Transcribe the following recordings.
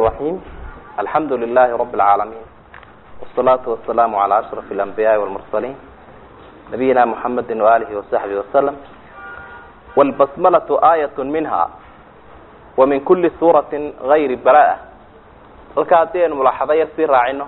الرحيم الحمد لله رب العالمين والصلاة والسلام على أشرف الأنبياء والمرسلين نبينا محمد وآله وصحبه وسلم والبسملة آية منها ومن كل سورة غير براءة halka haddii aynu mulaaxado yar sii raacino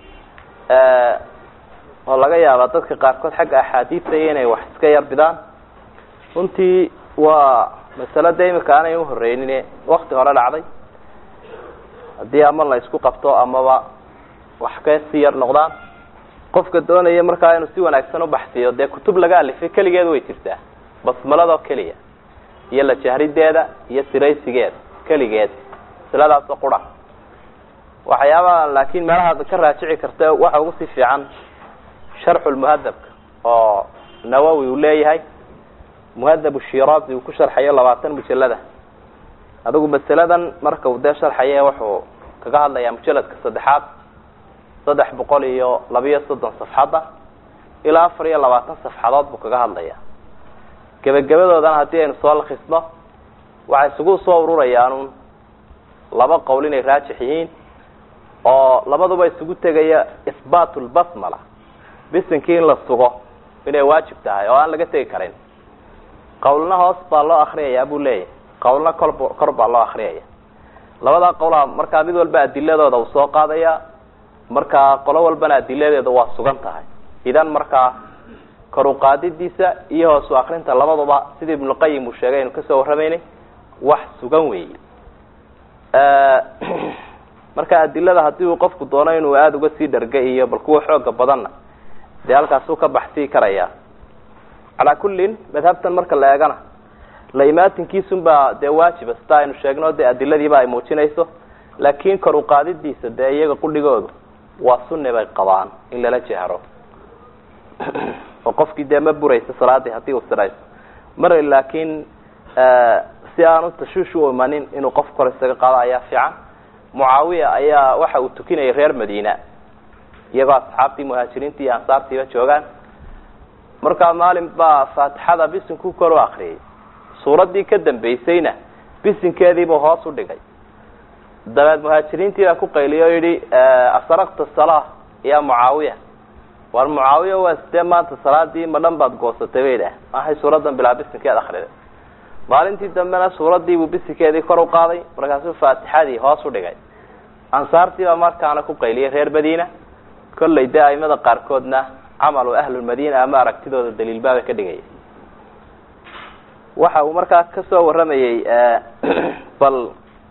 oo laga yaaba dadka qaarkood xagga axaadiista iyo inay wax iska yar bidaan runtii waa masalo de imika aanay uhoreynin wakti hore dhacday haddii ama la isku qabto amaba wax ka sii yar noqdaan qofka doonaya markaa inuu si wanaagsan ubaxsiiyo dee kutub laga alifay keligeed way jirtaa basmaladoo keliya iyo la jahrideeda iyo siraysigeeda keligeed masaladaasoo qura waxyaabaha laakin meelaha ka raajici karta waxa ugu sii fiican sharxu lmuhadabka oo nawowi uu leeyahay muhadab shirazi uu ku sharxayo labaatan mujalada adigu masaladan marka uu dee sharxaye wuxuu kaga hadlayaa mujaladka saddexaad saddex boqol iyo labiyo soddon safxadda ilaa afar iyo labaatan safxadood buu kaga hadlaya gebagabadoodana haddii aynu soo lakisno waxay isugu soo ururayaanun laba qowl inay raajix yihiin oo labaduba isugu tegaya isbaat lbasmala bisinkii in la sugo inay waajib tahay oo aan laga tegi karin qawlna hoos baa loo akriyaya buu leeyahay qawlna kor kor baa loo akriyaya labadaa qowlaa markaa mid walba adiladooda uu soo qaadaya markaa qolo walbana adiladeeda waa sugan tahay idan markaa kor uqaadidiisa iyo hoos u akrinta labaduba sidii ibnuqayim uu sheegay aynu kasoo warramaynay wax sugan weeye marka adilada haddii uu qofku doono inuu aada uga sii dharga iyo bal kuwa xooga badanna dee halkaasuu ka baxsii karaya calaa kullin madhabtan marka la eegana la imaatinkiisun baa dee waajiba sida aynu sheegno dee adiladiiba ay muujinayso laakin kor uqaadidiisa dee iyaga qudhigoodu waa sunni bay qabaan in lala jehro oo qofkii dee ma buraysa salaadii haddii uu sirayso mar laakin si aanu tashuush u imanin inuu qof kor isaga qaado ayaa fiican mucaawiya ayaa waxa uu tukinayay reer madiina iyagoo asxaabtii muhaajiriintii iyo ansaartiiba joogaan markaa maalin baa faatixada bisinkuu kor u akriyay suuraddii ka dambaysayna bisinkeediibuu hoos u dhigay dabeed muhaajiriintii baa ku qayliya o yidhi asaraqta salaa ya mucaawiya war mucaawiya waa sidee maanta salaadii ma dhan baad goosatay bay idhaah maxay suuraddan bilaa bisinkeed akriday maalintii dambena suuraddiibuu bisinkeedii kor u qaaday markaasuu faatixadii hoos u dhigay ansaartii baa markaana ku qayliyay reer madiina kollay dee aimada qaarkoodna camalu ahlulmadiina ama aragtidooda daliilbaaba ka dhigaya waxa uu markaa kasoo warramayey bal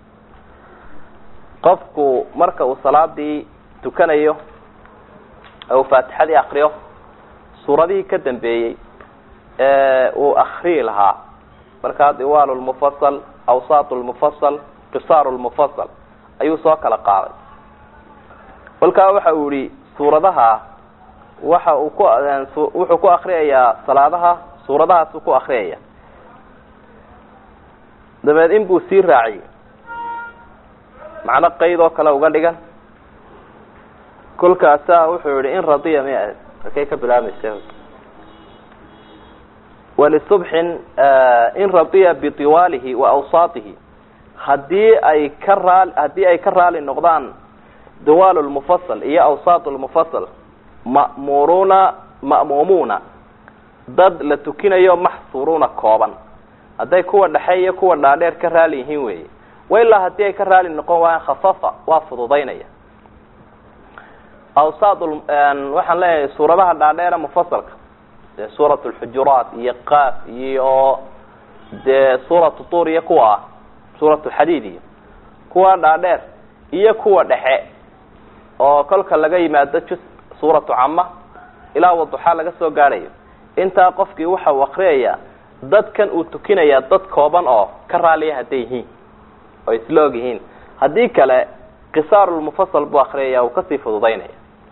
qofku marka uu salaadii tukanayo uu faatixadii akriyo suuradihii ka dambeeyey uu akriyi lahaa markaa diwaal lmufasal awsaat lmufasal qisaar lmufasal ayuu soo kala qaaday kolkaa waxa uu yihi suuradaha waxa uu ku wuxuu ku akriyayaa salaadaha suuradahaasuu ku akriyaya dabeed in buu sii raaciyey macno qayd oo kale uga dhigan kolkaasaa wuxuu yihi in radiya mi halkay ka bilaabmaysa walisubxin in radiya biiwaalihi wa awsaatihi hadii ay ka raal haddii ay ka raali noqdaan diwaal lmufasal iyo awsaat lmufasal ma'muruuna ma'muumuuna dad la tukinayo maxsuruuna kooban hadday kuwa dhexe iyo kuwa dhaadheer ka raali yihiin weeye wailaa haddii ay ka raali noqon waayaan khafafa waa fududaynaya awsaat waxaan leeyahay suuradaha dhaadheera mufasalka dee suurat lxujuraat iyo qaaf iyo dee suuratu tuur iyo kuwa ah suurat lxadiid iyo kuwa dhaadheer iyo kuwa dhexe oo kolka laga yimaado jus suuratu cama ilaa waduxaa laga soo gaadhayo intaa qofkii waxa uu akriyayaa dadkan uu tukinaya dad kooban oo ka raaliya hadday yihiin oo isla og yihiin haddii kale qisaarulmufasal buu akriyaya uu kasii fududaynaya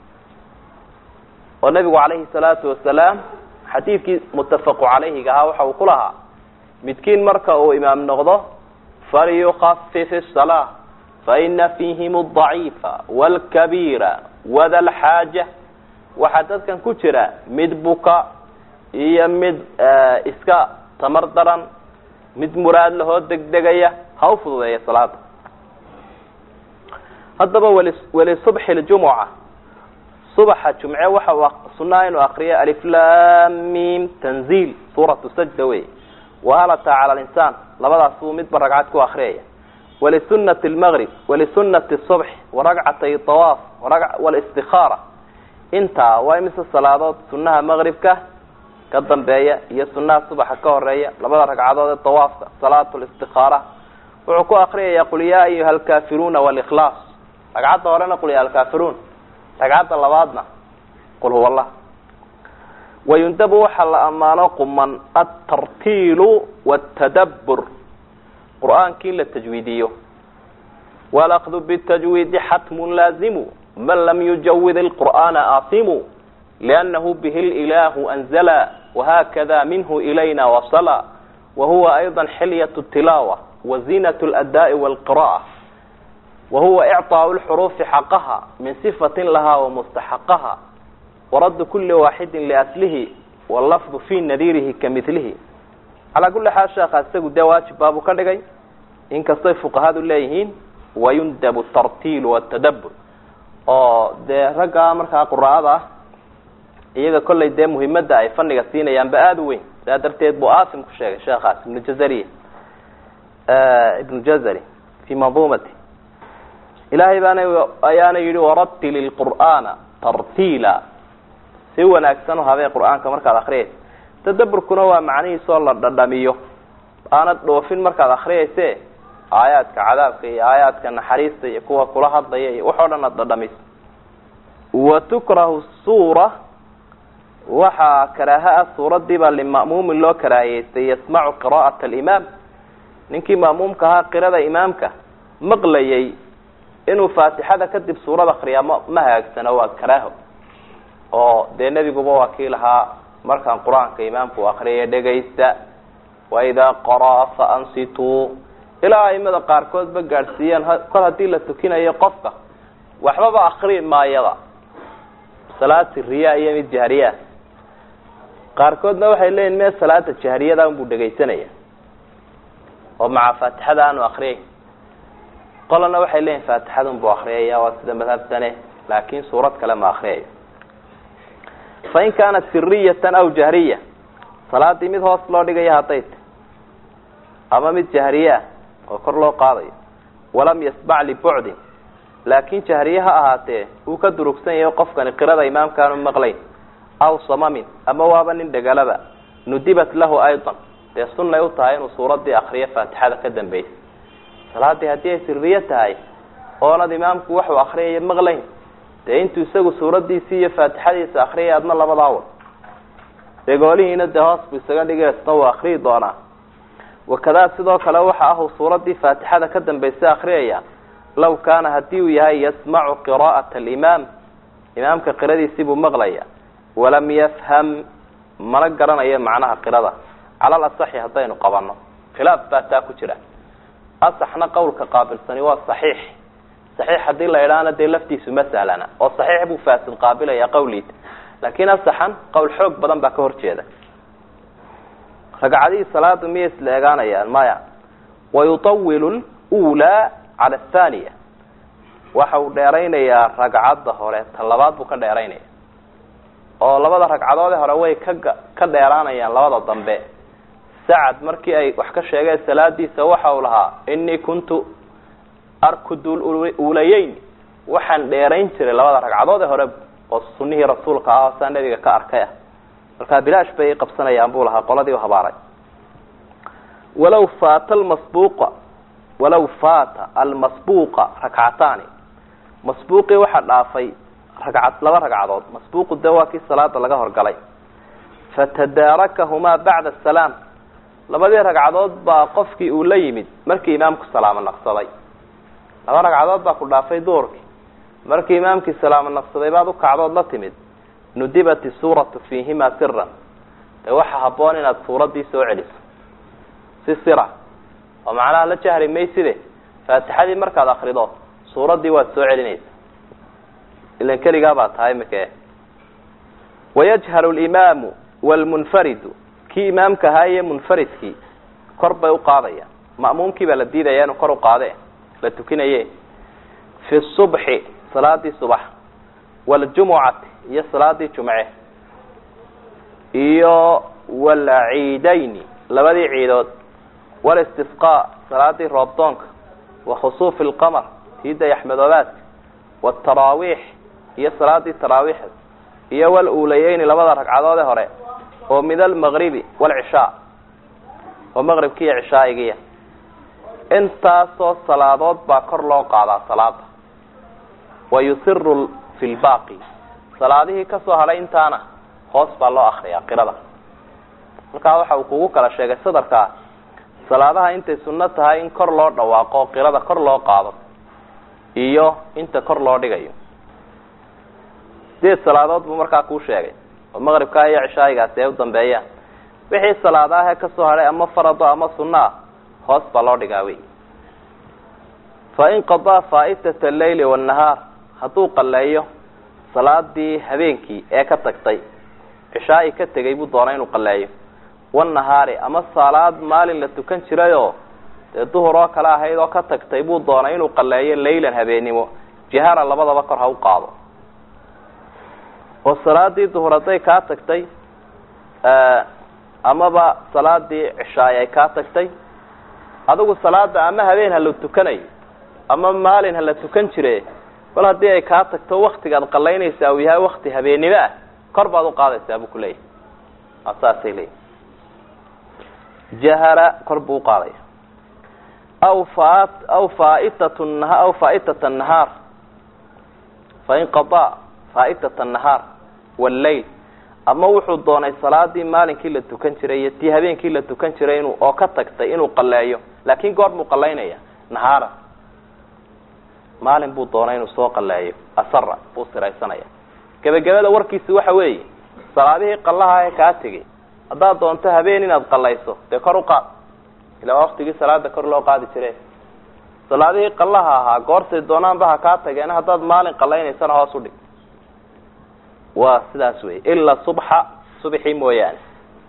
oo nabigu calayhi salaatu wasalaam xadiidkii muttafaqu calayhiga ahaa waxa uu ku lahaa midkiin marka uu imaam noqdo falyukafif الsalaa faina fiihim الضaciifa wاlkabiira wada lxaaja waxaa dadkan ku jira mid buka iyo mid iska tamar daran mid muraad lahoo degdegaya ha u fududeeya salaada haddaba wali walisubxi ljumuca subaxa jumce waxa sunaa inuu akriyo aliflamim tanziil suuratu sajda wey wahalata cala linsaan labadaas buu midba ragcad ku akriyaya walisunati lmaqrib walisunati subx waragcatay awaaf walistikhaara intaa waa imise salaadood sunaha maqribka ka dambeeya iyo sunaha subaxa ka horeeya labada ragcadood ee dawaafka salaatu listikaara wuxuu ku akriyaya qul yaa ayuha alkaafiruuna wاlikhlaas ragcadda horena qul ya alkaafiruun ragcadda labaadna qul huwa allah wayundabu waxaa la ammaano quman altartiilu wاtadabur qur'aankii in la tajwiidiyo walakdu btajwiidi xatmu laazimu man lam yujawid اlqur'aana aasimu liannahu bihi lilahu anzala wahakada minhu ilayna wasala wahuwa ayضa xilyaة tilaawa wazinaة اladaaءi wاlqira'ة wahuwa icطaaء lxuruufi xaqaha min صifati laha wamustaxaqaha waradu kuli waaxidi liaslihi wallafdu fi nadiirihi kamilihi calaa kuli xaal sheekha isagu dee waajib baabuu ka dhigay inkastay fuqahadu leeyihiin wayundabu tartiil watadabur oo dee ragga markaa quraa'ada ah iyaga kollay dee muhimadda ay faniga siinayaanba aada u weyn saa darteed buu asim ku sheegay sheekhaas ibnu jazariy ibnu jazari fi manduumati ilaahay baana ayaana yihi waratil ilqur'aana tartiila si wanaagsan u habee qur'aanka markaad akriyaysa tadaburkuna waa macnihiisoo la dhadhamiyo aanad dhoofin markaad akriyayse aayaadka cadaabka iyo aayaadka naxariista iyo kuwa kula hadlaya iyo wax oo dhan aad dhadhamiso wa tukrahu suura waxaa karaaha ah suuradiibaa lima'muumin loo karaahiyeystay yasmacu qira'at alimaam ninkii ma'muumka ahaa qirada imaamka maqlayay inuu faatixada kadib suurad akriyaa ma ma hagaagsano waa karaaho oo dee nebiguba waa kii lahaa markaan qur-aanka imaamku akriyaya dhegaysta waidaa qaraa fa ansituu ilaa aimada qaarkoodba gaadhsiiyaan kol haddii la tukinayo qofka waxbaba akri maayada salaad siriya iyo mid jahriyaa qaarkoodna waxay leeyihin mee salaada jahriyada unbuu dhegaysanaya oo maca faatixada aanu akriyay qolana waxay leeyihin faatixada unbuu akriyaya waa sida madhabtane laakin suurad kale ma akriyayo fain kaanat siriyatan aw jahriya salaadii mid hoos loo dhigaya hadday ta ama mid jahriyeah oo kor loo qaadayo walam yasbac libucdin laakin jahriye ha ahaatee uu ka durugsan yahay qofkani qirada imaamkaanu maqlayn aw samamin ama waaba nin dhegalaba nudibat lahu aydan dee sunnay u tahay inuu suuradii akriyo faatixada ka dambaysa salaadii haddii ay siriye tahay oonad imaamku waxuu akriyaya maqlayn dee intuu isagu suuradiisii iyo faatixadiisa akriyay adna labadaa wad degoolihiina dee hoos buu isaga dhigaysna wuu akriyi doonaa wakadaa sidoo kale waxa ahuu suuradii faatixada ka dambaysa akriyaya law kaana hadii uu yahay yasmacu qira'ata alimaam imaamka qiradiisii buu maqlaya walam yafham mana garanayo macnaha qirada cala alasaxi haddaynu qabano khilaaf baa taa ku jira asaxna qawlka qaabilsani waa saxiix saxiix haddii la idhaahna dee laftiisu ma sahlana oo saxiix buu faasid qaabilaya qawliisa laakiin asaxan qowl xoog badan baa ka horjeeda ragcadihii salaadu miyay isla egaanayaan maya wayutawilu lulaa cala athaniya waxa uu dheeraynayaa ragcadda hore ta labaad buu ka dheeraynaya oo labada ragcadoode hore way ka ka dheeraanayaan labada dambe sacad markii ay wax ka sheegeen salaadiisa waxa uu lahaa inii kuntu arkudu ulayeyn waxaan dheerayn jiray labada ragcadood ee hore oo sunihii rasuulka ah saa nebiga ka arkay ah markaa bilaash bay qabsanayaan buu lahaa qoladii u habaaray walaw faata almasbuuqa walaw faata almasbuuqa rakcataani masbuuqii waxaa dhaafay ragcad laba ragcadood masbuuqu de waa kii salaada laga horgalay fatadaarakahumaa bacda asalaam labadii ragcadood baa qofkii uu la yimid markii imaamku salaamo naqsaday laba ragcadood baa ku dhaafay duurkii markii imaamkii salaamo naqsaday baad ukacdood la timid nudibat isuuratu fiihima siran dee waxaa haboon inaad suuraddii soo celiso si sira oo macnaha la jahri mayside faatixadii markaad akrido suuraddii waad soo celinaysa ilan keligaa baa tahay mike wayajharu limaamu wlmunfaridu kii imaamka ahaa iyo munfaridkii kor bay uqaadayaan ma'muumkii baa la diidaya inuu kor uqaade la tukinaye fi subxi salaadii subax waljumucati iyo salaadii jumce iyo walciidayni labadii ciidood walistisqaa salaadii roobdoonka wa khusuufi lqamar tii dayaxmadoobaadka waataraawiix iyo salaadii taraawiixda iyo waluulayeyni labada ragcadood ee hore oo min almagribi waalcishaa oo maqribki iyo cishaa'igiya intaasoo salaadood baa kor loo qaadaa salaada wa yusiru fi lbaaqi salaadihii kasoo hadhay intaana hoos baa loo akriyaa qirada halkaa waxa uu kugu kala sheegay sadarkaa salaadaha intay sunno tahay in kor loo dhawaaqo oo qirada kor loo qaado iyo inta kor loo dhigayo sideed salaadood buu markaa kuu sheegay oo maqribkaa iyo cishaayigaasi ay u dambeeyaan wixii salaadaah ee kasoo hadhay ama farado ama sunno ah hoos baa loo dhigaa wey fa in qadaa faa'itata alleyli waannahaar hadduu qalleeyo salaadii habeenkii ee ka tagtay cishaa'i ka tegay buu doonay inuu qalleeyo wanahaari ama salaad maalin la tukan jirayoo dee duhur oo kale ahayd oo ka tagtay buu doonay inuu qalleeyo laylan habeennimo jihara labadaba kor ha u qaado oo salaadii duhur hadday kaa tagtay amaba salaadii cishaay ay kaa tagtay adigu salaada ama habeen ha la tukanayo ama maalin ha la tukan jire bal haddii ay kaa tagto waktigaad qalaynaysaa uu yahay wakti habeennimo ah kor baad uqaadaysaa buu kuleeyahy saasay leeyihi jahara kor buu uqaadaya aw fa aw faitat nha aw fa'itat nahaar fain qadaa fa'itat nahaar walleyl ama wuxuu doonay salaadii maalinkii la tukan jiray iyo tii habeenkii la tukan jiray inu oo ka tagtay inuu qaleeyo laakin goor buu qalaynaya nahaara maalin buu doonay inuu soo qaleeyo asara buu siraysanaya gebagabada warkiisi waxa weeye salaadihii qallaha ee kaa tegay haddaad doonto habeen inaad qalayso dee kor u qaad ilaa waktigii salaada kor loo qaadi jire salaadihii qallaha ahaa goorsay doonaanba ha kaa tageen haddaad maalin qalaynaysana hoos udhig waa sidaas wey ilaa subxa subxii mooyaane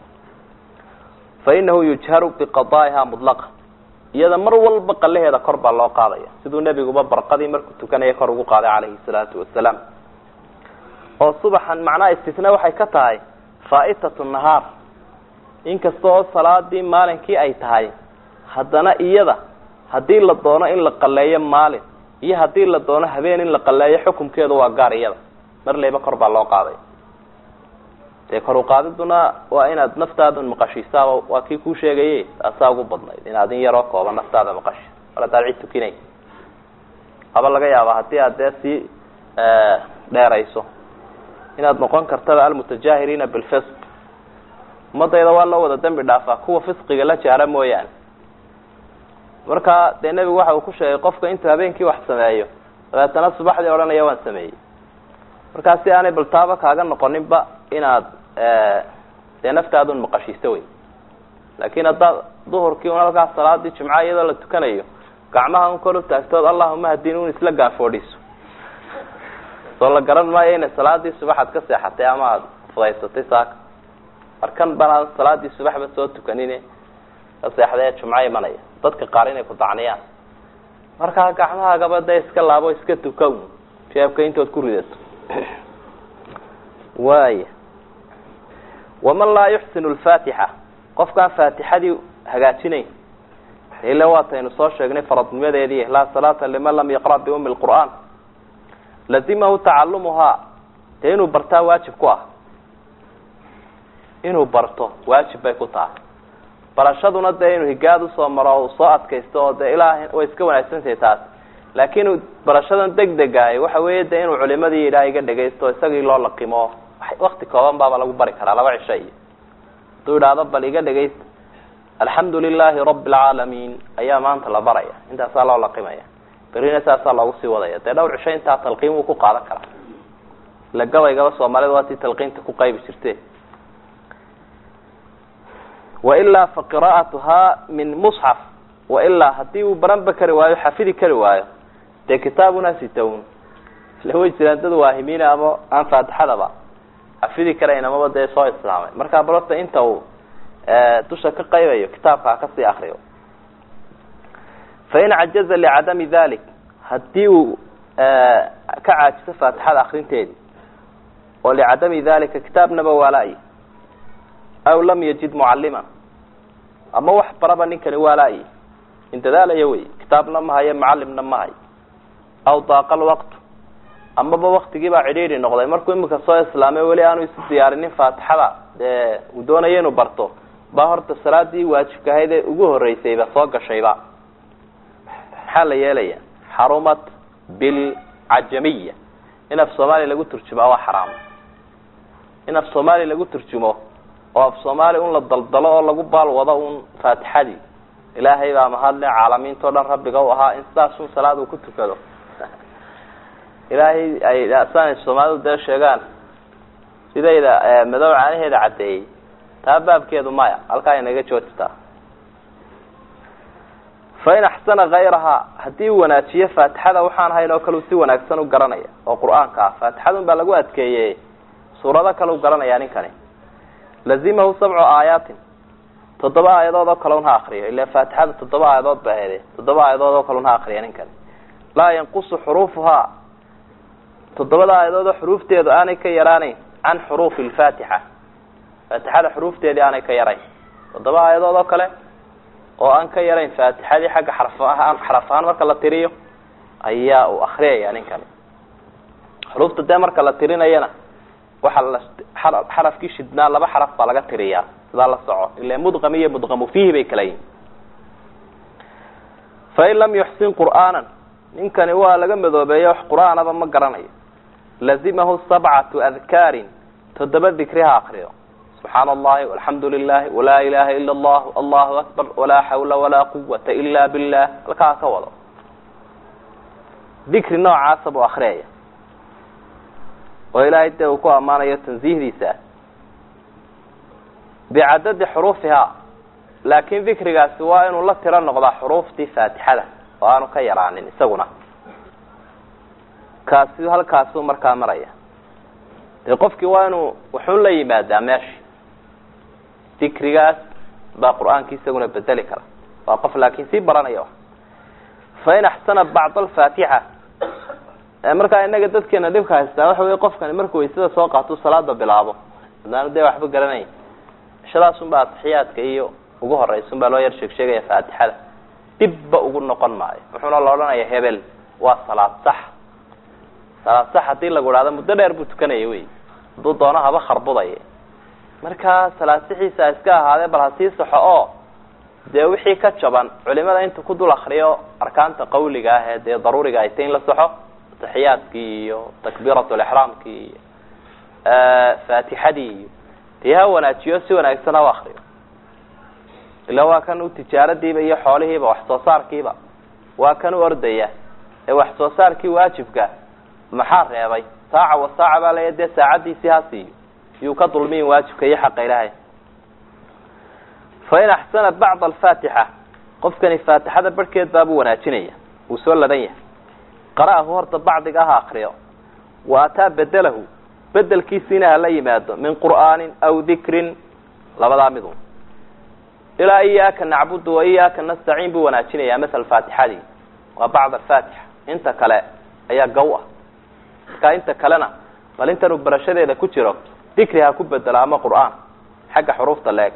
fa inahu yujharu biqadaa'iha mudlaqa iyada mar walba qalaheeda kor baa loo qaadaya siduu nebiguba barqadii markuu tukanaya kor ugu qaaday calayhi salaatu wasalaam oo subaxan macnaha istisna waxay ka tahay faa'itatu nahaar inkasta oo salaadii maalinkii ay tahay haddana iyada haddii la doono in la qaleeyo maalin iyo haddii la doono habeen in la qaleeyo xukumkeedu waa gaar iyada mar leyba kor baa loo qaaday dee kor uqaadiduna waa inaad naftaada maqashiisaaba waa kii kuu sheegaye taasaa ugu badnayd inaad in yaroo kooban naftaada maqashiis mar haddaad cid tukinay haba laga yaaba haddii aad dee sii dheerayso inaad noqon kartaba almutajahiriina bilfisq ummadayda waa loo wada dembi dhaafaa kuwa fisqiga la jaara mooyaane marka dee nebigu waxa uu ku sheegay qofka intuu habeenkii wax sameeyo dabeetana subaxdii odhanaya waan sameeyey markaa si aanay baltaaba kaaga noqoninba inaad dee naftaadun maqashiiso wey laakin haddaad duhurkii un halkaas salaadii jimca iyadoo la tukanayo gacmaha un kor u taagtood allahuma hadin un isla gaafoodhiso soo la garan maayo inay salaadii subaxaad ka seexatay ama aada fudaysatay saaka markan banaan salaadii subaxba soo tukanine ka seexday ee jumco imanaya dadka qaar inay ku dacniyaan markaa gacmahaagaba dee iska laabo iska tuka un jeebka intood ku ridato waaya waman laa yuxsinu lfaatixa qofkaan faatixadii hagaajinayn ila waataynu soo sheegnay faradnimadeedii laa salaata liman lam yaqra' biumi lqur'aan lazimahu tacalumuhaa dee inuu bartaa waajib ku ah inuu barto waajib bay ku tahay barashaduna dee inuu higaad usoo maro uu soo adkaysto oo dee ilaa way iska wanaagsantahay taas laakiin barashadan deg degaay waxa weeye de inuu culimadii ilaah iga dhagaysto isagii loo laqimo wakti kooban baaba lagu bari karaa laba cisho iyo hadduu idhaahdo bal iga dhagaysta alxamdu lilahi rabi alcaalamiin ayaa maanta la baraya intaasaa loo laqimaya berina saasaa loogu sii wadaya dee dhowr cisho intaa talqiin wuu ku qaadan karaa ila gabaygaba soomaalida waa tii talqiinta ku qaybi jirte wailaa fa qira'atuhaa min musxaf wailaa haddii uu baranba kari waayo xafidi kari waayo dee kitaabuna sitown ila way jiraan dad waahimiina ama aan faatixadaba xafidi karayn amaba dee soo islaamay markaa balorta inta uu dusha ka qaybayo kitaabka ha kasii akriyo fain cajaza licadami dalik haddii uu ka caajisa faatixada akrinteedi oo licadami dalika kitaabnaba waala-y aw lam yajid mucalima ama wax baraba ninkani waala-y in dadaalaya wey kitaabna ma hayo mucalimna ma hayo aw daaqa lwaqtu amaba waktigii baa cidhiidhi noqday markuu imika soo islaamay weli aanu isu diyaarinin faatixada dee uu doonayo inuu barto baa horta salaadii waajibka ahayd ee ugu horeysayba soo gashayba maxaa la yeelaya xarumat bilcajamiya in af soomaaliya lagu turjumaa waa xaraam in af soomaaliya lagu turjumo oo af soomaaliya un la daldalo oo lagu baal wado un faatixadii ilaahay baa mahadle caalamiinta o dhan rabbiga u ahaa in sidaas un salaad uu ku tukado ilaahay ay saan soomaalidu dee sheegaan sidayda madow caanaheeda caddeeyey taa baabkeedu maya halkaa inaga joojtaa fain axsana kayrahaa haddii uu wanaajiyo faatixada waxaan hayn oo kale u si wanaagsan u garanaya oo qur-aanka ah faatixadun baa lagu adkeeyey suurado kale u garanaya ninkani lazimahu sabcu aayaatin toddoba aayadood oo kale un ha akriyo ila faatixada toddoba aayadood ba ahede toddoba aayadood oo kale un ha akriya ninkani laa yanqusu xuruufuhaa toddobada aayadood oo xuruufteedu aanay ka yaraanayn can xuruufi lfaatixa faatixada xuruufteedii aanay ka yarayn toddoba aayadood oo kale oo aan ka yarayn faatixadii xagga xaraf ahaan xaraf ahaan marka la tiriyo ayaa uu akriyaya ninkani xuruufta dee marka la tirinayana waxaa la xarafkii shidnaa laba xaraf baa laga tiriyaa sidaa la soco ila mudqam iyo mudqamu fiihi bay kala yihin fain lam yuxsin qur'aanan ninkani waa laga madoobeeya wax qur-aanaba ma garanayo lazimahu sabcatu adkaarin toddoba dikri ha akriyo subxaana allahi alxamdu lilahi walaa ilaha ila allah allahu akbar walaa xawla walaa quwata ila billah halkaa ka wado dikri noocaasa buu akriyaya oo ilaahay dee uu ku ammaanayo tansiihdiisa bicadadi xuruufihaa laakin dikrigaasi waa inuu la tiro noqdaa xuruuftii faatixada oo aanu ka yaraanin isaguna kaasi halkaasuu markaa maraya dee qofkii waa inuu wuxuun la yimaadaa meesha dikrigaas baa qur-aanki isaguna bedeli kara waa qof laakin sii baranaya fain axsana bacd alfaatixa markaa inaga dadkeena dhibka haystaa waxa wey qofkani markuu waysada soo qaato salaada bilaabo adaanu dee waxba garanayn ishadaasun baa atixiyaadka iyo ugu horeysun baa loo yar sheeg sheegaya faatixada dibba ugu noqon maayo wuxuuna la odhanaya hebel waa salaad sax salaad sax hadii lagu idhahdo muddo dheer buu tukanaya wey hadduu doono haba kharbudaya markaa salaad sixiisa iska ahaadee bal hasii saxo oo dee wixii ka jaban culimada inta ku dul akriyo arkaanta qawliga ah ee dee daruuriga ay tay in la saxo taxiyaadkii iyo takbiirat lixraamkii iyo faatixadii iyo dee ha wanaajiyo si wanaagsan ha u akriyo ila waa kan u tijaaradiiba iyo xoolihiiba wax soo saarkiiba waa kan u ordaya ee wax soo saarkii waajibka maxaa reebay saaca wa saaca baa laya dee saacadiisii ha siiyo yuu ka dulmiyin waajibka iyo xaqa ilaahay fain axsana bacd alfaatixa qofkani faatixada barhkeed baabuu wanaajinaya wuu soo ladan yahay qara'ahu horta bacdiga aha akriyo wa ataa bedelahu bedelkiisiina hala yimaado min qur'aanin aw dikrin labadaa midun ilaa iyaaka nacbudu wa iyaaka nastaciin buu wanaajinayaa masal faatixadii waa bacd alfaatixa inta kale ayaa gaw ah markaa inta kalena bal intanuu barashadeeda ku jiro dikri ha ku bedelo ama qur'aan xagga xuruufta leeg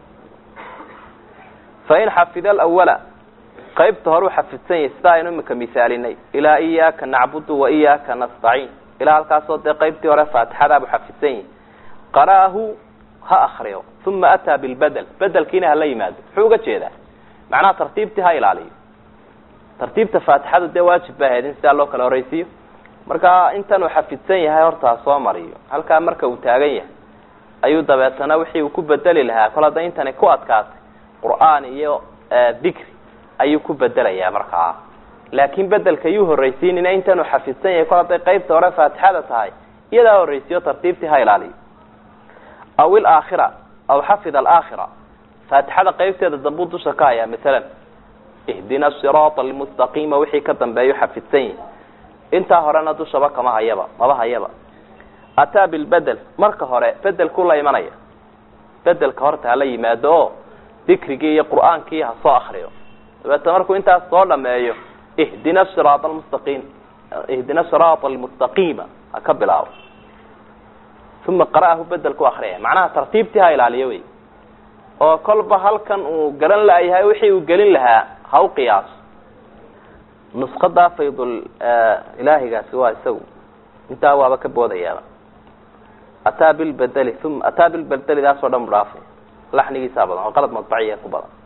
fain xafida alawala qaybta hore u xafidsan yahay sida aynu imika misaalinay ilaa iyaaka nacbudu wa iyaaka nastaciin ilaa halkaasoo dee qaybtii hore faatixadaabuu xafidsan yahay qara'ahu ha akriyo uma ataa bilbedel bedelkiina hala yimaado muxuu uga jeedaa macnaha tartiibtii ha ilaaliyo tartiibta faatixadu dee waajib ba ahayd in sidaa loo kala horeysiiyo markaa intan uu xafidsan yahay horta ha soo mariyo halkaa marka uu taagan yahay ayuu dabeetana wixii uu ku bedeli lahaa kol hadda intani ku adkaatay qur'aan iyo dikri ayuu ku bedelayaa markaa laakin bedelka yuu horreysiinina intan uu xafidsan yahay kol hadday qaybta hore faatixada tahay iyadaa horreysiyo tartiibtii ha ilaaliyo aw ilaakhira aw xafida alaakhira faatixada qaybteeda dambuu dusha ka hayaa masalan ihdina siraata almustaqiima wixii ka dambeeyu xafidsan yahi intaa horena dushaba kama hayaba maba hayaba ataa bilbedel marka hore bedelku la imanaya bedelka horta hala yimaado oo dikrigii iyo qur'aankii ha soo akriyo dabeetna markuu intaas soo dhameeyo ihdina siraata almustaqiim ihdina siraata almustaqiima ha ka bilaabo uma qara'ahu bedel ku akriyaya macnaha tartiibtii ha ilaaliyo wey oo kolba halkan uu garan laayahay wixii uu gelin lahaa ha u qiyaaso nusqadaa faydul ilaahigaasi waa isagu intaa waaba ka boodayaaba ataa bilbedeli uma ataa bilbedeli daasoo dhan bu dhaafay laxnigiisaa badan oo qalad madbaciya ku badan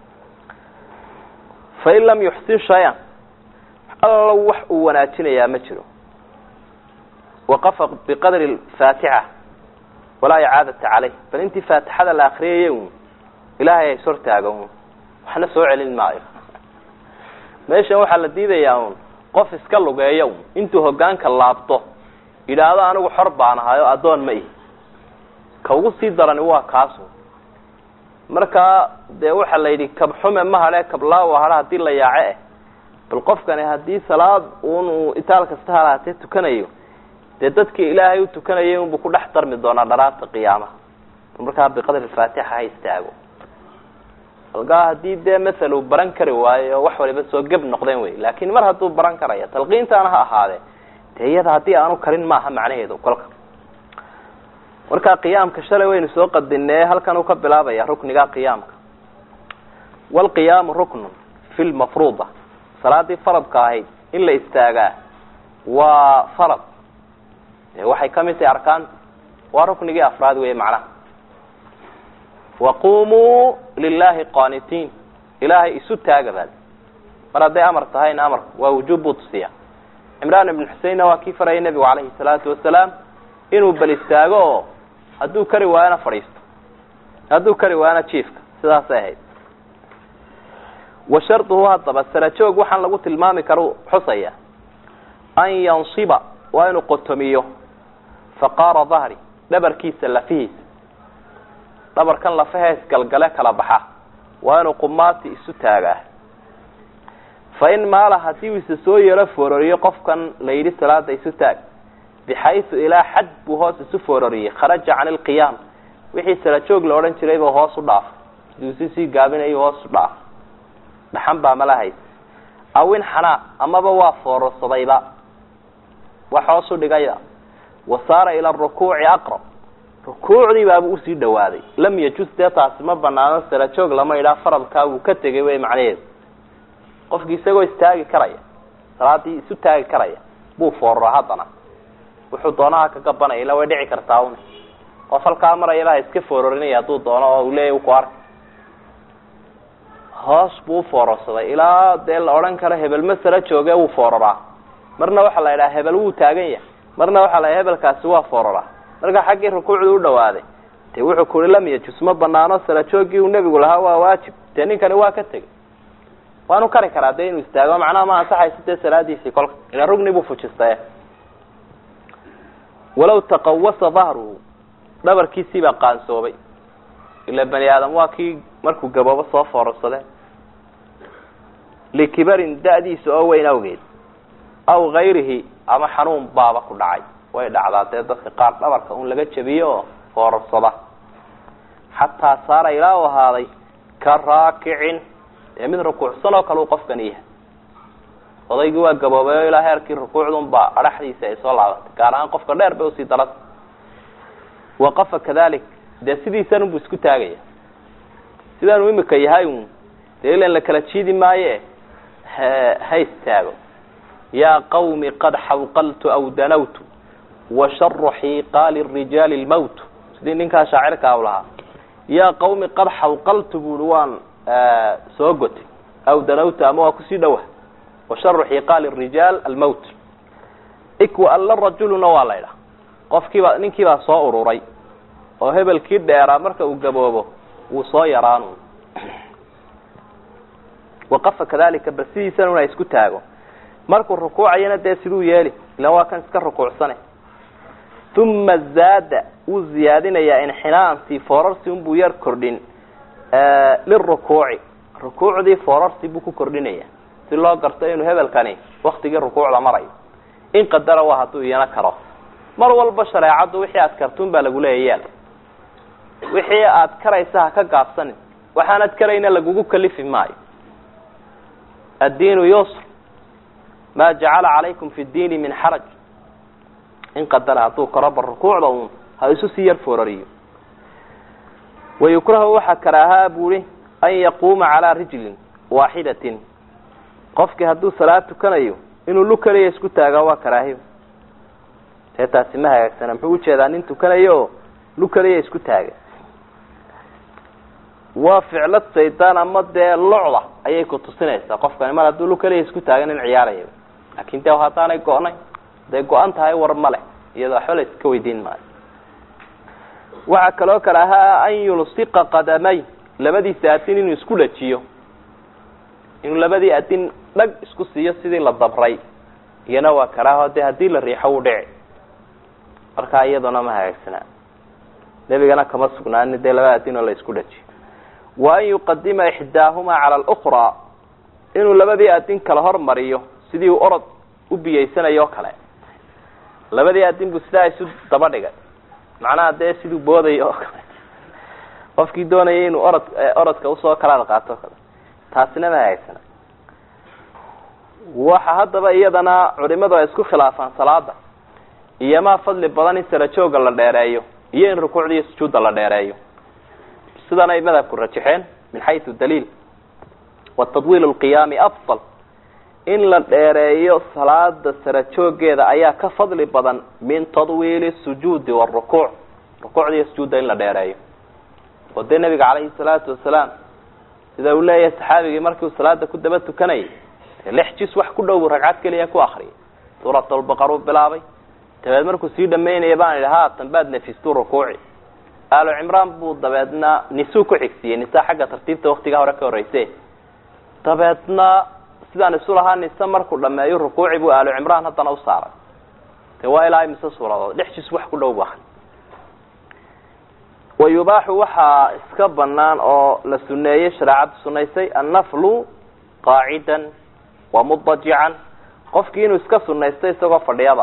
fain lam yuxsin shay-an allo wax uu wanaajinayaa ma jiro waqafa biqadri faatixa walaa icaadata caleyh bal intii faatixada la akriyaya un ilaahay hays hortaaga un waxna soo celin maayo meeshan waxaa la diidayaa un qof iska lugeeya un intuu hogaanka laabto yidhaahdo anigu xor baan ahay oo addoon ma ihi ka ugu sii darani waa kaasu markaa dee waxaa la yidhi kabxume ma hadhe kablaawa hadha hadii la yaace eh bal qofkani haddii salaad un uu itaal kasta halaatee tukanayo dee dadkii ilaahay u tukanayay unbuu ku dhex darmi doonaa dharaarta qiyaamaha markaa biqadri faatixa ha istaago algaa haddii dee mathal uu baran kari waayo oo wax waliba soo geb noqdeen wey laakin mar hadduu baran karaya talqiintaana ha ahaadee dee iyada haddii aanu karin maaha macnaheedu kolka markaa qiyaamka shalay waynu soo qadinee halkan uu ka bilaabaya rukniga qiyaamka walqiyaamu ruknun fi lmafruuda salaadii faradka ahayd in la istaagaa waa farad waxay kamid tahay arkaanta waa ruknigii afraad wey macnaha waqumuu lilahi qaanitiin ilaahay isu taaga baad mar hadday amar tahayna amarku waa wujuub buu tusiya cimraan ibn xuseinna waa kii farayay nebigu calayhi salaatu wasalaam inuu bal istaago oo hadduu kari waayona fadhiisto hadduu kari waayona jiifka sidaasay ahayd wa sharduhu haddaba sarajoog waxaan lagu tilmaami kara xusaya an yansiba waa inuu qotomiyo faqaara dahri dhabarkiisa lafihiisa dhabarkan lafahees galgale kala baxa waa inuu qumaati isu taagaa fa in maala haddii uu isa soo yaro foororiyo qofkan la yidhi salaada isu taag bixaysu ilaa xad buu hoos isu foororiyey kharaja can ilqiyaam wixii sarajoog la odhan jiray buu hoos u dhaafay siduu si sii gaabinayo hoos u dhaafay dhaxan baa mala haysa aw in xanaa amaba waa foororsadayba wax hoos u dhigaya wa saara ila rukuuci aqrab rukuucdii baaba usii dhawaaday lam yajus dee taasi ma banaano sarajoog lama idhaa faradkaa wuu ka tegay wey macnaheedu qofkii isagoo istaagi karaya salaadii isu taagi karaya buu foorora haddana wuxuu doonaha ka gabanaya ila way dhici kartaa un qof halkaa maraya baa iska foororinaya hadduu doono oo uu leeya ku arka hoos buu ufoororsaday ilaa dee la odhan karo hebel ma sara jooge wuu foororaa marna waxaa la yidhaha hebel wuu taagan yahay marna waxaa la yidhaha hebelkaasi waa foororaa marka xaggii rukuucdu u dhawaaday dee wuxuu ku uhi lam yajus ma banaano sarajoogii uu nebigu lahaa waa waajib dee ninkani waa ka tegey waanu kari karaa dee inuu istaago macnaha ma ansaxayso dee salaadiisii kolka ila rugni buu fujistaye walaw taqawasa dahruhu dhabarkiisii baa qaansoobay ila bani aadam waa kii markuu gaboobo soo foororsade likibarin da-diisa oo weyn awgeed aw gayrihi ama xanuun baaba ku dhacay way dhacdaa dee dadka qaar dhabarka un laga jabiyo oo foorarsada xataa saara ilaa u ahaaday ka raakicin dee mid rukuucsan oo kale uu qofkani yahay odaygii waa gaboobayo ilaa heerkii rukuucdunbaa adhaxdiisa ay soo laabatay gaar ahaan qofka dheer bay usii darata waqafa kadalik dee sidiisanunbu isku taagaya sidaanu imika yahay un dee ilan la kala jiidi maaye ha istaago yaa qawmi qad xawqaltu aw danawtu wa sharu xiiqaali rijaali lmowt sidii ninkaa shaacirka u lahaa yaa qawmi qad xawqaltu buui waan soo gotay aw danawtu ama waa kusii dhawa wa sharu xiiqaali rijaal almowt ikwa alla rajuluna waa la ydhaha qofkiibaa ninkiibaa soo ururay oo hebelkii dheeraa marka uu gaboobo wuu soo yaraan waqafa kadalika bal sidiisana una isku taago markuu rukuucayana dee siduu yeeli ilan waa kan iska rukuucsane uma zaada wuu ziyaadinayaa inxinaansi foorarsi unbuu yar kordhin lirukuuci rukuucdii foorarsi buu ku kordhinaya si loo garto inuu hebelkani waktigii rukuucda marayo in qadara waa hadduu iyana karo mar walba shareecaddu wixii aad kartuun baa lagu leeya yaal wixii aad karaysa ha ka gaabsanin waxaanad karayna lagugu kalifi maayo addiinu yusr maa jacala calaykum fi ddiini min xaraj in qadara hadduu karo ba rukuucda uun ha isu sii yar foorariyo wayukrahu waxaa karaahaa buuhi an yaquuma calaa rijlin waaxidatin qofkii hadduu salaad tukanayo inuu lu keliya isku taaga waa karaahiyo dee taasi ma hagaagsana muxuu ujeedaa nin tukanayo oo lu keliya isku taaga waa ficlad saydaan ama dee locda ayay ku tusinaysaa qofkani mar hadduu lu keliya isku taagan in ciyaaraya laakin de haddaanay go-nay haday go-an tahay war ma leh iyadoo waxba la iska weydiin maayo waxaa kaloo kale ahaa an yulsiqa qadamay labadiisa adin inuu isku dhajiyo inuu labadii adin dhag isku siiyo sidii la dabray iyana waa karaaho de haddii la riixo wuu dhici markaa iyaduna ma hagaagsanaa nebigana kama sugnaani dee laba adin oo la isku dhajiyo wa an yuqadima ixdaahumaa cala alukraa inuu labadii adin kala hormariyo sidii uu orod u biyeysanayo o kale labadii adin buu sidaa isu daba dhigay macnaha dee siduu boodayo oo kale qofkii doonayay inuu orod orodka usoo kalaad qaato o kale taasina ma hagaagsana waxa haddaba iyadana culimadu ay isku khilaafaan salaada iyo maa fadli badan in sarajooga la dheereeyo iyo in rukuucdiiyo sujuudda la dheereeyo sidan ay madhabku rajaxeen min xaysu daliil wa tadwiil lqiyaami afdal in la dheereeyo salaada sarajoogeeda ayaa ka fadli badan min tadwiili sujuudi warukuuc rukuucdiiyo sujuudda in la dheereeyo oo dee nabiga calayhi salaatu wasalaam sida uu leeyahay saxaabigii markii uu salaada ku daba tukanayay lix jis wax ku dhow buu ragcad keliya ku akriyay suurat albaqar uu bilaabay dabeed markuu sii dhamaynaya baan idhi haatan baad nafistuu rukuuci aalo cimraan buu dabeedna nisuu ku xigsiiyey nisa xagga tartiibta waktiga hore ka horreyse dabeedna sidaan isu lahaa nise markuu dhameeyo rukuuci buu aalo cimraan haddana u saaray de waa ilaa mise suuradood lix jis wax ku dhow bu akri wa yubaaxu waxaa iska banaan oo la suneeyey shareecaddu sunaysay annaflu qaacidan wa mudajican qofkii inuu iska sunaysto isagoo fadhiyaba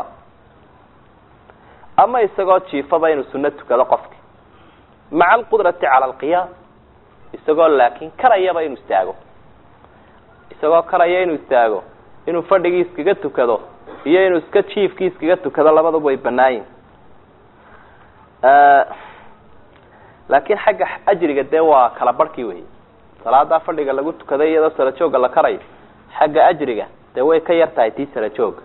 ama isagoo jiifaba inuu suno tukado qofki maca alqudrati cala alqiyaam isagoo laakin karayaba inuu istaago isagoo karaya inuu istaago inuu fadhigii iskaga tukado iyo inuu iska jiifkii iskaga tukado labadaba way banaayin laakin xagga ajriga dee waa kala barhkii wey salaadaa fadhiga lagu tukaday iyadoo sarajooga la karayo xagga ajriga dee way ka yar tahay tii sarajooga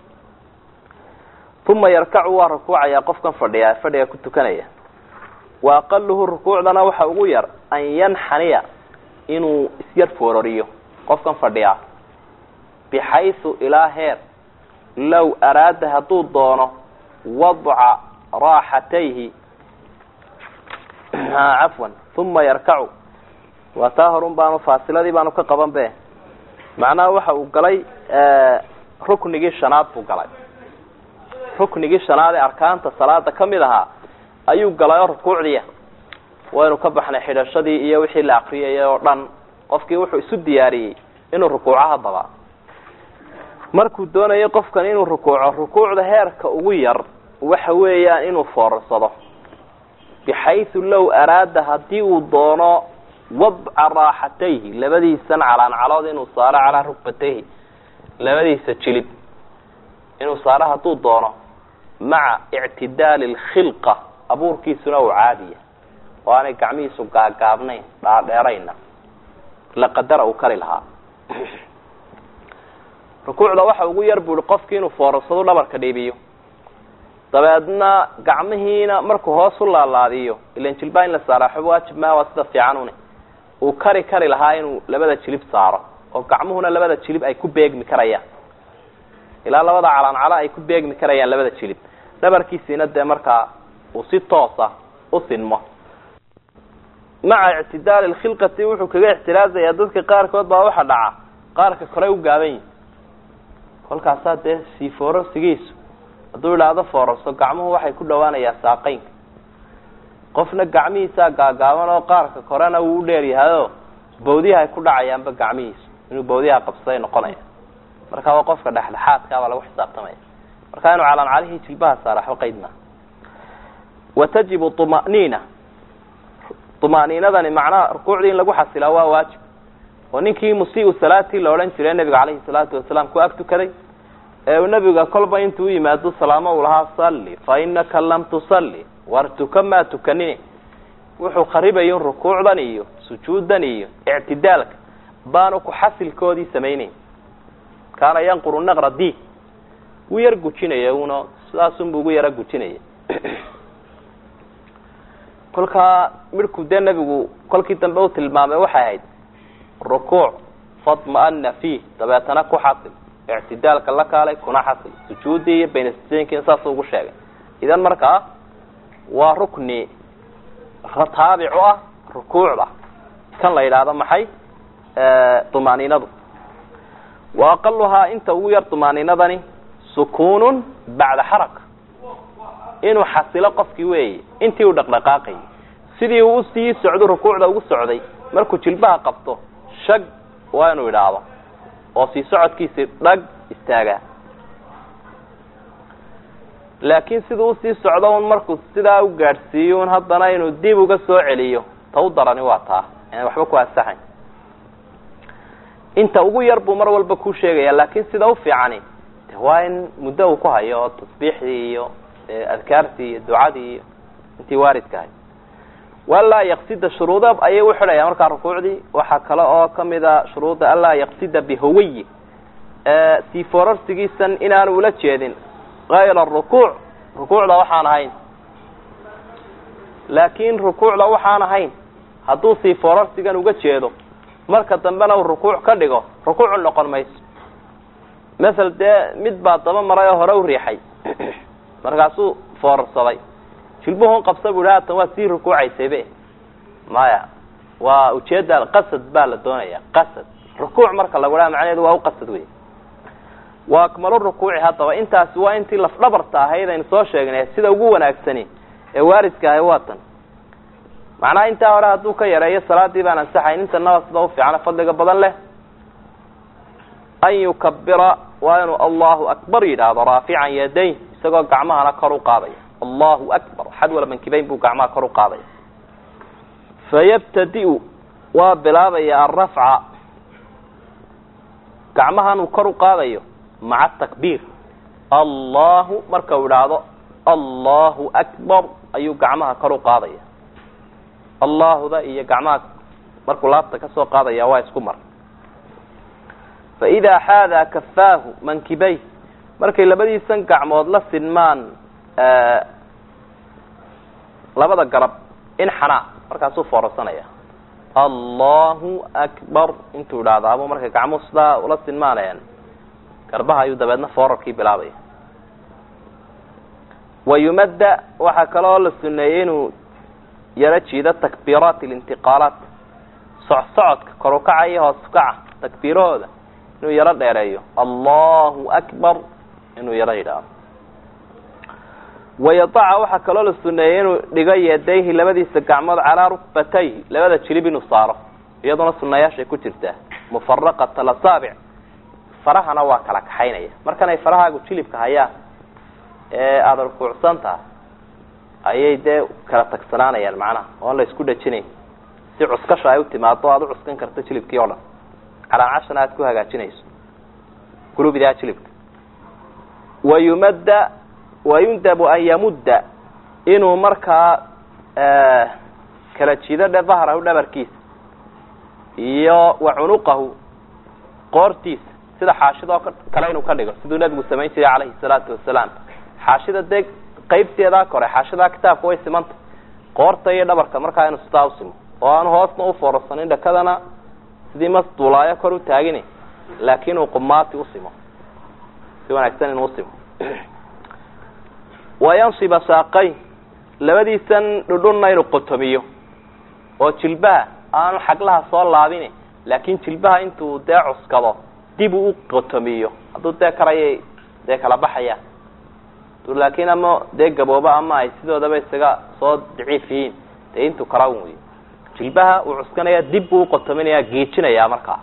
uma yarkacu waa rukuucaya qofkan fadhiya fadhiga ku tukanaya wa aqaluhu rukuucdana waxa ugu yar an yanxaniya inuu isyar foorariyo qofkan fadhiya bixaysu ilaa heer low araada hadduu doono wadca raaxatayhi cafwan uma yarkacu waa taa horun baanu faasiladii baanu ka qaban be macnaha waxa uu galay ruknigii shanaad buu galay ruknigii shanaad ee arkaanta salaada kamid ahaa ayuu galay oo rukuucdiia waynu ka baxnay xidhashadii iyo wixii la akriyayay oo dhan qofkii wuxuu isu diyaariyey inuu rukuuco haddaba markuu doonayay qofkan inuu rukuuco rukuucda heerka ugu yar waxa weeyaan inuu foorarsado bixaysu low araada haddii uu doono wadca raaxatayhi labadiisan calaancalood inuu saaro calaa rukbatayhi labadiisa jilib inuu saaro hadduu doono maca ictidaali alkhilqa abuurkiisuna uu caadiya oo aanay gacmihiisu gaagaabnayn dhaadheerayna la qadara uu kari lahaa rukuucda waxa ugu yar bu ihi qofkii inuu foorarsado dhabarka dhiibiyo dabeedna gacmihiina markuu hoos u laalaadiyo ilan jilbaa in la saaraa xub waajib maa waa sida fiicanune uu kari kari lahaa inuu labada jilib saaro oo gacmuhuna labada jilib ay ku beegmi karayaan ilaa labada calaancala ay ku beegmi karayaan labada jilib dhabarkiisiina dee markaa uu si toosa u sinmo maca ictidaali lkhilqati wuxuu kaga ixtiraazayaa dadka qaarkood baa waxa dhaca qaarka kore u gaaban yihi kolkaasaa dee sii foorarsigiisu hadduu idhaahdo foorarso gacmuhu waxay ku dhawaanayaa saaqeynka qofna gacmihiisaa gaagaaban oo qaarka korena wuu u dheeryahayo bawdiyaha ay ku dhacayaanba gacmihiisu inuu bawdiyaha qabsaday noqonaya marka waa qofka dhexdhexaadkaabaa lagu xisaabtamaya marka inuu calaancalihii jilbaha saara waxba qayd maa wa tajibu طuma'niina طuma'niinadani macnaha rukuucdii in lagu xasilaa waa waajib oo ninkii musiiu salaatii la odhan jiray nabiga calayhi salaatu wasalaam ku ag tukaday ee uu nebiga kolba intuu u yimaado salaamo uu lahaa salli fa inaka lam tusalli war tuka maa tukanine wuxuu kharibayin rukuucdan iyo sujuuddan iyo ictidaalka baanu ku xasilkoodii samayneyn kaana yanquru naqra diig wuu yar gujinaya una sidaasunbu ugu yara gujinaya kolkaa midhku dee nebigu kolkii dambe u tilmaamay waxay ahayd rukuuc fadma'ana fiih dabeetana ku xasil ictidaalka la kaalay kuna xasil sujuuddii iyo baynasjeenkiina saasuu ugu sheegay idan markaa waa rukni taabic u ah rukuucda kan la yidhaahdo maxay dumaaniinadu wa aqaluhaa inta ugu yar dumaaniinadani sukuunun bacda xaraka inuu xasilo qofkii weeye intii uu dhaqdhaqaaqayay sidii uu usii socdo rukuucda ugu socday markuu jilbaha qabto shag waa inuu idhaahdo oo sii socodkiisii dhag istaagaa laakiin siduu usii socdo un markuu sidaa u gaadhsiiyo un haddana inuu dib uga soo celiyo ta u darani waa taa aan waxba ku ansaxayn inta ugu yar buu mar walba ku sheegaya laakiin sida u fiicani de waa in muddo uu ku hayo oo tasbiixdii iyo adkaartii iyo ducadii iyo intii waaridka ahay walaa yaqsida shuruuda ayay u xidhaya markaa rukuucdii waxaa kale oo kamida shuruudda anlaa yaqsida bihawayi sii forarsigiisan inaanu ula jeedin kayra rukuuc rukuucda waxaan ahayn laakiin rukuucda waxaan ahayn hadduu sii forarsigan uga jeedo marka dambena uu rukuuc ka dhigo rukuucu noqon mayso masel dee mid baa daba maray oo hore u riixay markaasuu foorarsaday jilbuhun qabsa bu ihi haatan waa sii rukuucaysaybe maya waa ujeeda qasad baa la doonaya qasad rukuuc marka lagu dhaha macnaheedu waa u qasad wey waa akmalu rukuuci haddaba intaasi waa intii lafdhabarta ahayd aynu soo sheegnay sida ugu wanaagsani ee waaridka ahay waa tan macnaha intaa hore hadduu ka yareeyo salaadii baan ansaxayn intanaba sida ufiicana fadliga badan leh an yukabira waa inuu allahu akbar yidhaahdo raafican yadayn isagoo gacmahana kor u qaadaya allahu akbar xadwala mankibayn buu gacmaha kor u qaadaya fayabtadi-u waa bilaabaya alrafca gacmahan uu kor u qaadayo maca takbiir allahu marka uu idhaahdo allahu akbar ayuu gacmaha kor u qaadaya allahuda iyo gacmaha markuu laabta kasoo qaadaya waa isku mar faidaa xaadaa kafaahu mankibay markay labadiisan gacmood la sinmaan labada garab in xanaa markaasuu foorarsanaya allahu akbar intuu idhaahdo ama markay gacmuhu sidaa ula sinmaanayaan garbaha ayuu dabeedna foorarkii bilaabaya wayumadda waxaa kaloo la suneeyey inuu yaro jiido takbiiraat alintiqaalaat socsocodka kor ukaca iyo hoos ukaca takbiirahooda inuu yaro dheereeyo allahu akbar inuu yaro yidhaahdo wayadaca waxaa kaloo la suneeyey inuu dhigo yadayhi labadiisa gacmood calaa rukbatayhi labada jilib inuu saaro iyaduna sunayaashay ku jirtaa mufaraqat alasaabic farahana waa kala kaxaynaya markanay farahaagu jilibka hayaan ee aada rukuucsan taha ayay dee kala tagsanaanayaan macnaha oon la isku dhajinayn si cuskasha ay u timaado aada u cuskan karto jilibkii oo dhan calaamcashana aada ku hagaajinayso gulubidaa jilibka wayumadda wayundabu an yamudda inuu markaa kala jido dhe dahrahu dhabarkiisa iyo wa cunuqahu qoortiisa sida xaashidoo kale inuu ka dhigo siduu nabigu samayn jiray calayhi salaatu wasalaam xaashida dee qaybteedaa kore xaashidaa kitaabka way simanta qoorta iyo dhabarka markaa inuu sidaa usimo oo aanu hoosna ufoorarsanin dhakadana sidii mas duulaayo kor u taagini laakiin uu qumaati usimo si wanaagsan inuu usimo wayansiba saaqayn labadiisan dhudhunna inuu qotomiyo oo jilbaha aanu xaglaha soo laabini laakiin jilbaha intuu dee cuskado dib uu u qotomiyo hadduu dee karayay dee kala baxayaan laakiin ama dee gabooba ama ay sidoodaba isaga soo daciif yihiin dee intuu kara wey jilbaha uu cuskanaya dib buu uqotominaya geejinayaa markaa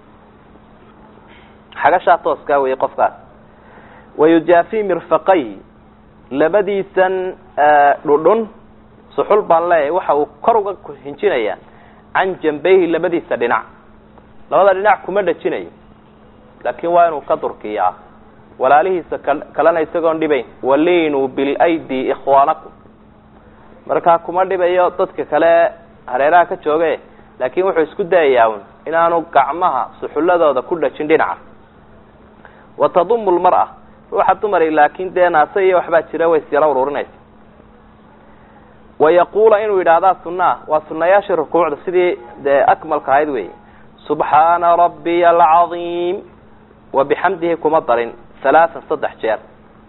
xagashaa tooskaa wey qofkaas wayujaafi mirfaqayhi labadiisan dhudhun suxul baan leeyahay waxa uu kor uga hinjinayaa can jambayhi labadiisa dhinac labada dhinac kuma dhajinayo laakiin waa inuu ka durkiyaa walaalihiisa kalena isagoon dhibayn waliinuu bilaydi ikhwaanakum markaa kuma dhibayo dadka kale hareeraha ka jooge laakin wuxuu isku dayayaa un inaanu gacmaha suxulladooda ku dhajin dhinaca wa tadumu lmar'a ruuxa dumari laakin dee naase iyo waxbaa jira way isyaro ururinaysa wayaquula inuu yidhaahdaa sunaa waa sunayaashii rukuucda sidii dee akmalka ahayd wey subxaana rabbiya alcadiim wa bixamdihi kuma darin halaatan saddex jeer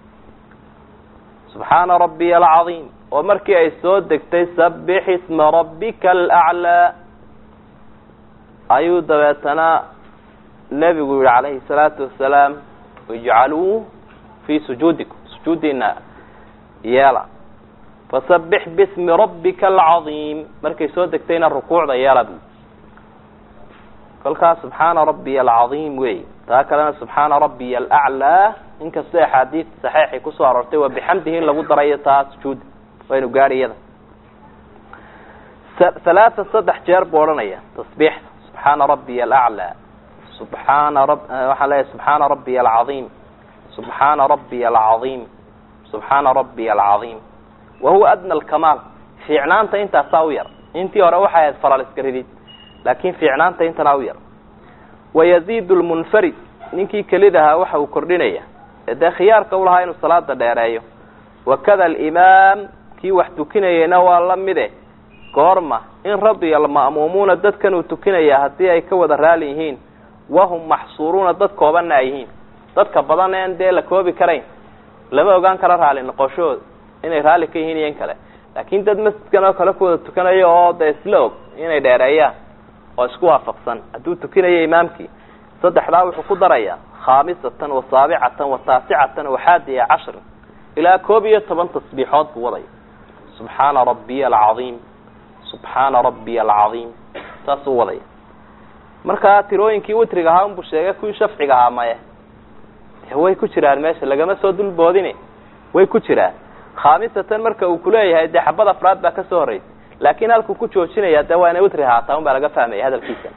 subxaana rabbiya alcadiim oo markii ay soo degtay sabix isma rabbika alaclaa ayuu dabeetana nebigu yihi calayhi salaatu wasalaam ijcaluu fii sujuudikum sujuudiina yeela fasabix bismi rabbika alcadiim markay soo degtayna rukuucda yeela bu kolkaas subxaana rabbiya alcadiim wey taa kalena subxaana rabbiya alaclaa inkastoo axaadiid saxiixay kusoo aroortay waa bixamdihi in lagu darayo taa sujuud waynu gaadhi iyada halaatan saddex jeer buu odhanaya tasbiixda subxaana rabbiya alaclaa subxaana rab waxaan leeyahay subxaana rabbiya alcadiim subxaana rabbiya alcadiim subxaana rabbiya alcadiim wa huwa adna alkamaal fiicnaanta intaasaa u yar intii hore waxay ahayd faralisgaridid laakin fiicnaanta intanaa u yar wayaziidu lmunfarid ninkii kelidahaa waxa uu kordhinaya ee dee khiyaarka u lahaa inuu salaada dheereeyo wakada alimaam kii wax tukinayeyna waa la mide goorma in radiya alma'muumuuna dadkan uu tukinaya haddii ay ka wada raali yihiin wahum maxsuuruuna dad koobanna ay yihiin dadka badan en dee la koobi karayn lama ogaan karo raali noqoshooda inay raalli ka yihiin iyo in kale laakin dad masjidkan oo kale ku wada tukanayo oo dee isla og inay dheereeyaan oo isku waafaqsan hadduu tukinayo imaamkii saddexdaa wuxuu ku darayaa khaamisatan wa saabicatan wa taasicatan wa xaadiya cashrin ilaa koob iyo toban tasbiixood buu wadaya subxaana rabbiya alcadiim subxaana rabbiya alcadiim saasuu wadaya markaa tirooyinkii witriga ahaa unbuu sheegay kuwii shafciga ahaa maye way ku jiraan meesha lagama soo dulboodine way ku jiraan khaamisatan marka uu kuleeyahay dee xabad afraad baa kasoo horreysay laakin halkuu ku joojinaya dee waa inay witri haataa un baa laga fahmaya hadalkiisa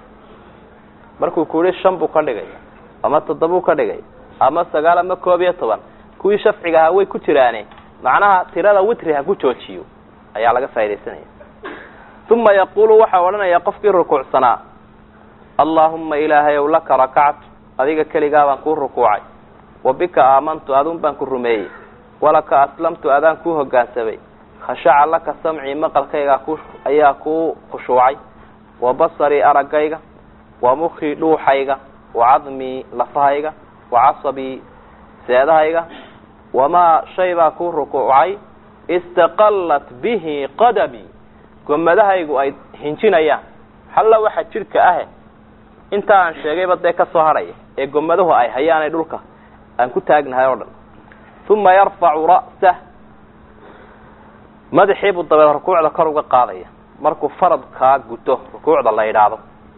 markuu ku yihi shan buu ka dhigaya ama toddobuu ka dhigay ama sagaal ama koob iyo toban kuwii shafciga ahaa way ku jiraane macnaha tirada witri ha ku joojiyo ayaa laga faa'idaysanaya uma yaqulu waxaa odhanaya qofkii rukuucsanaa allahuma ilaahay ow laka rakactu adiga keligaa baan kuu rukuucay wa bika aamantu adun baan ku rumeeyey walaka aslamtu adaan kuu hogaansamay khashaca laka samcii maqalkaygaa ku ayaa kuu khushuucay wa basarii araggayga wa mukii dhuuxayga wa cadmii lafahayga wa casabii seedahayga wamaa shay baa kuu rukuucay istaqallat bihi qadamii gomadahaygu ay hinjinayaan halla waxa jidhka ahe inta aan sheegayba dee ka soo hadhaya ee gomaduhu ay hayaanay dhulka aan ku taagnahay oo dhan uma yarfacu ra'sah madaxii buu dabeed rukuucda kor uga qaadaya markuu faradkaa guto rukuucda la yidhaahdo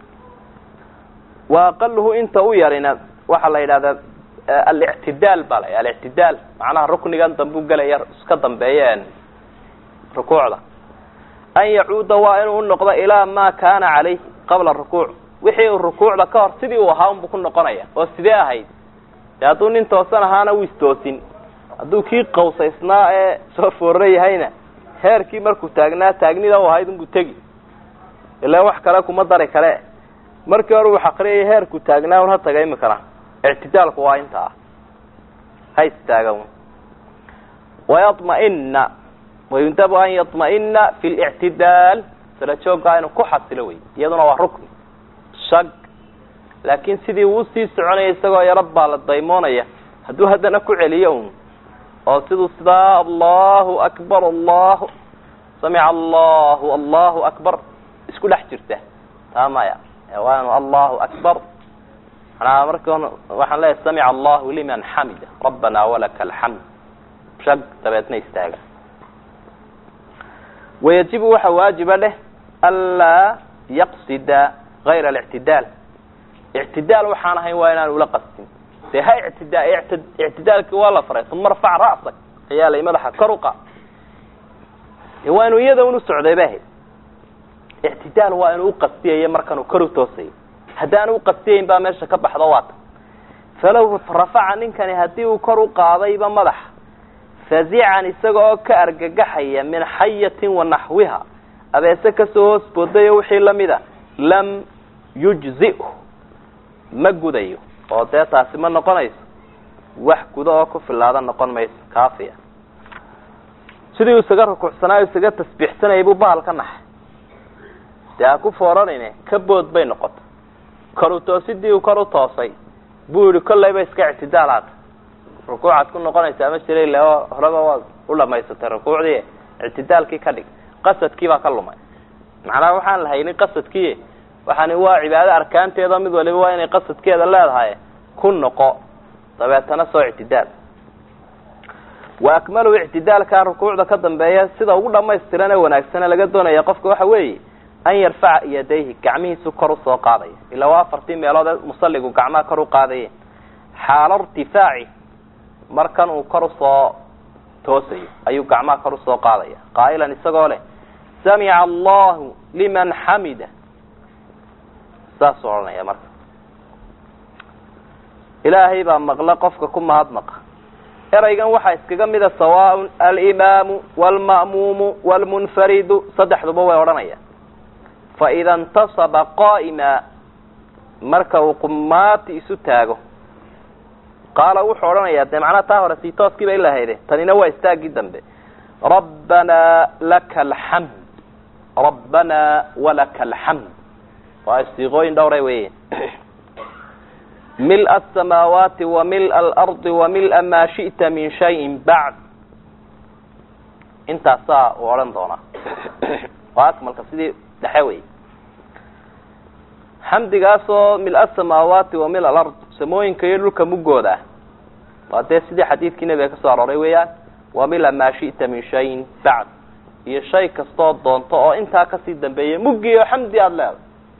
wa aqaluhu inta u yarina waxaa la yidhahdaa alictidaal baa la alictidaal macnaha ruknigan dambu gelaya iska dambeeya rukuucda an yacuuda waa inuu unoqdo ilaa ma kana calayh qabla rukuuc wixii uu rukuucda ka hor sidii uu ahaa unbu ku noqonaya oo sidee ahayd de hadduu nin toosan ahaana wuu istoosin hadduu kii qawsaysnaa ee soo foorra yahayna heerkii markuu taagnaa taagnida u ahayd unbuu tegi ilaa wax kale kuma dari kale markii hore uu xaqriyay heerku taagnaa un ha taga imikana ictidaalku waa inta ah ha istaaga wayamaina wayundabu an yaطma'ina fi lictidaal sala joogaa inuu ku xasilo wey iyaduna waa rukni shag laakin sidii uu sii soconaya isagoo yaro baa la daymoonaya hadduu haddana ku celiyo un oo siduu sidaa allahu akbar allahu samica allahu allahu akbar isku dhex jirta taa maya waanu allahu akbar manaa marka waxaan leeyahay samica allahu liman xamida rabbana walaka alxamd shag dabeedna istaaga wayajibu waxa waajiba dheh anlaa yaqsida gayra alictidaal ictidaal waxaan ahayn waa inaan ula qastin dee ha ictida ictidaalkii waa la faray uma arfac ra'sak ayaa la madaxa kor uqa waa inuu iyada un u socday ba ahayd ictidaal waa inuu uqastiyayo markanuu kor u toosayo haddaanu uqastiyayn baa meesha ka baxdo waata falow rafaca ninkani haddii uu kor u qaadayba madaxa fazican isaga oo ka argagaxaya min xayatin wa naxwiha abeese kasoo hoos boodayo wixii lamid a lam yujzihu ma gudayo oo dee taasi ma noqonayso wax guda oo ku filaada noqon mayso kaafiya sidii uu isaga rukuucsanaayo isaga tasbiixsanayay buu bahal ka naxay dee ha ku fooranayne ka bood bay noqotay kor u toosidii uu kor u toosay buu yihi kollayba iska ictidaal haata rukuucaad ku noqonaysaa ma jira ila oo horeba waad u dhamaysatay rukuucdii ictidaalkii ka dhig qasadkii baa ka lumay macnaha waxaan la haynin qasadkii waxaani waa cibaado arkaanteeda mid waliba waa inay qasadkeeda leedahay ku noqo dabeetana soo ictidaal wa akmalu ictidaalka rukuucda ka dambeeya sida ugu dhamaystiran ee wanaagsane laga doonaya qofka waxa weeye an yarfaca yadayhi gacmihiisu kor usoo qaadaya ilaa waa afartii meelood ee musaligu gacmaha kor u qaadaye xaalo irtifaaci markan uu kor usoo toosayo ayuu gacmaha kor usoo qaadaya qaa'ilan isagoo leh samica allahu liman xamida saasuu odhanaya marka ilaahay baa maqla qofka ku mahadnaqa eraygan waxaa iskaga mida sawaaء alimaamu wاlma'muumu wاlmunfaridu saddexduba way odhanayaan faida اntasaba qaa'ima marka uu qumaati isu taago qaala wuxuu odhanayaa dee macnaha taa hore sii tooskii ba ilahayde tanina waa istaaggii dambe rabbanaa laka alxamd rabbanaa walaka alxamd waa istiiqooyin dhowra weeye mil asamaawaati wa mil alardi wa mila maa shi'ta min shayin bacd intaasaa uu odhan doonaa waa akmalka sidii dhexe wey xamdigaasoo mil asamaawaati wa mil alard samooyinka iyo dhulka mugooda ah waa dee sidii xadiidkii nebiga ka soo arooray weeyaan wa mila maa shi'ta min shayin bacd iyo shay kastoo doonto oo intaa kasii dambeeya muggiyo xamdi aada leedahay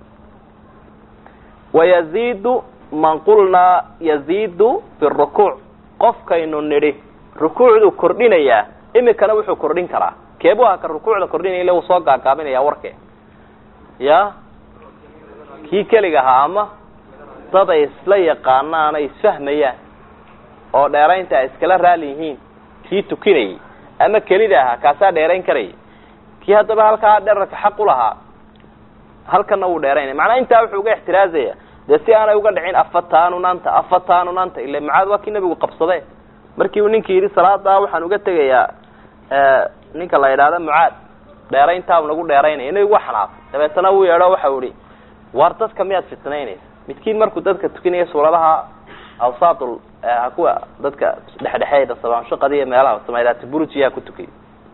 wayaziidu man qulnaa yaziidu fi rukuuc qofkaynu nidhi rukuucduu kordhinayaa imikana wuxuu kordhin karaa keebu aha ka rukuucda kordhinaya ille wuu soo gaagaabinaya warke ya kii keliga ahaa ama dad ay isla yaqaanaan ay isfahmayaan oo dheeraynta ay iskala raali yihiin kii tukinayay ama kelida ahaa kaasaa dheerayn karayay kii haddaba halkaa dherarka xaq u lahaa halkana wuu dheeraynaya macnaa intaa wuxuu uga ixtiraazaya dee si aanay uga dhicin afatanunanta afatanunanta ila mucaad waa kii nabigu qabsade markii uu ninkii yidhi salaadaa waxaan uga tegayaa ninka la yidhaahda mucaad dheerayntaa u nagu dheeraynaya nabigu waa xanaaqay dabeetana wuu yeedho waxau ihi waar dadka miyaad fitnaynaysa midkiin markuu dadka tukinaya suuradaha awsaatul kuwa dadka dhexdhexeeda sabaanshaqada iyo meelaha samaydaati burujiyaa ku tukiyay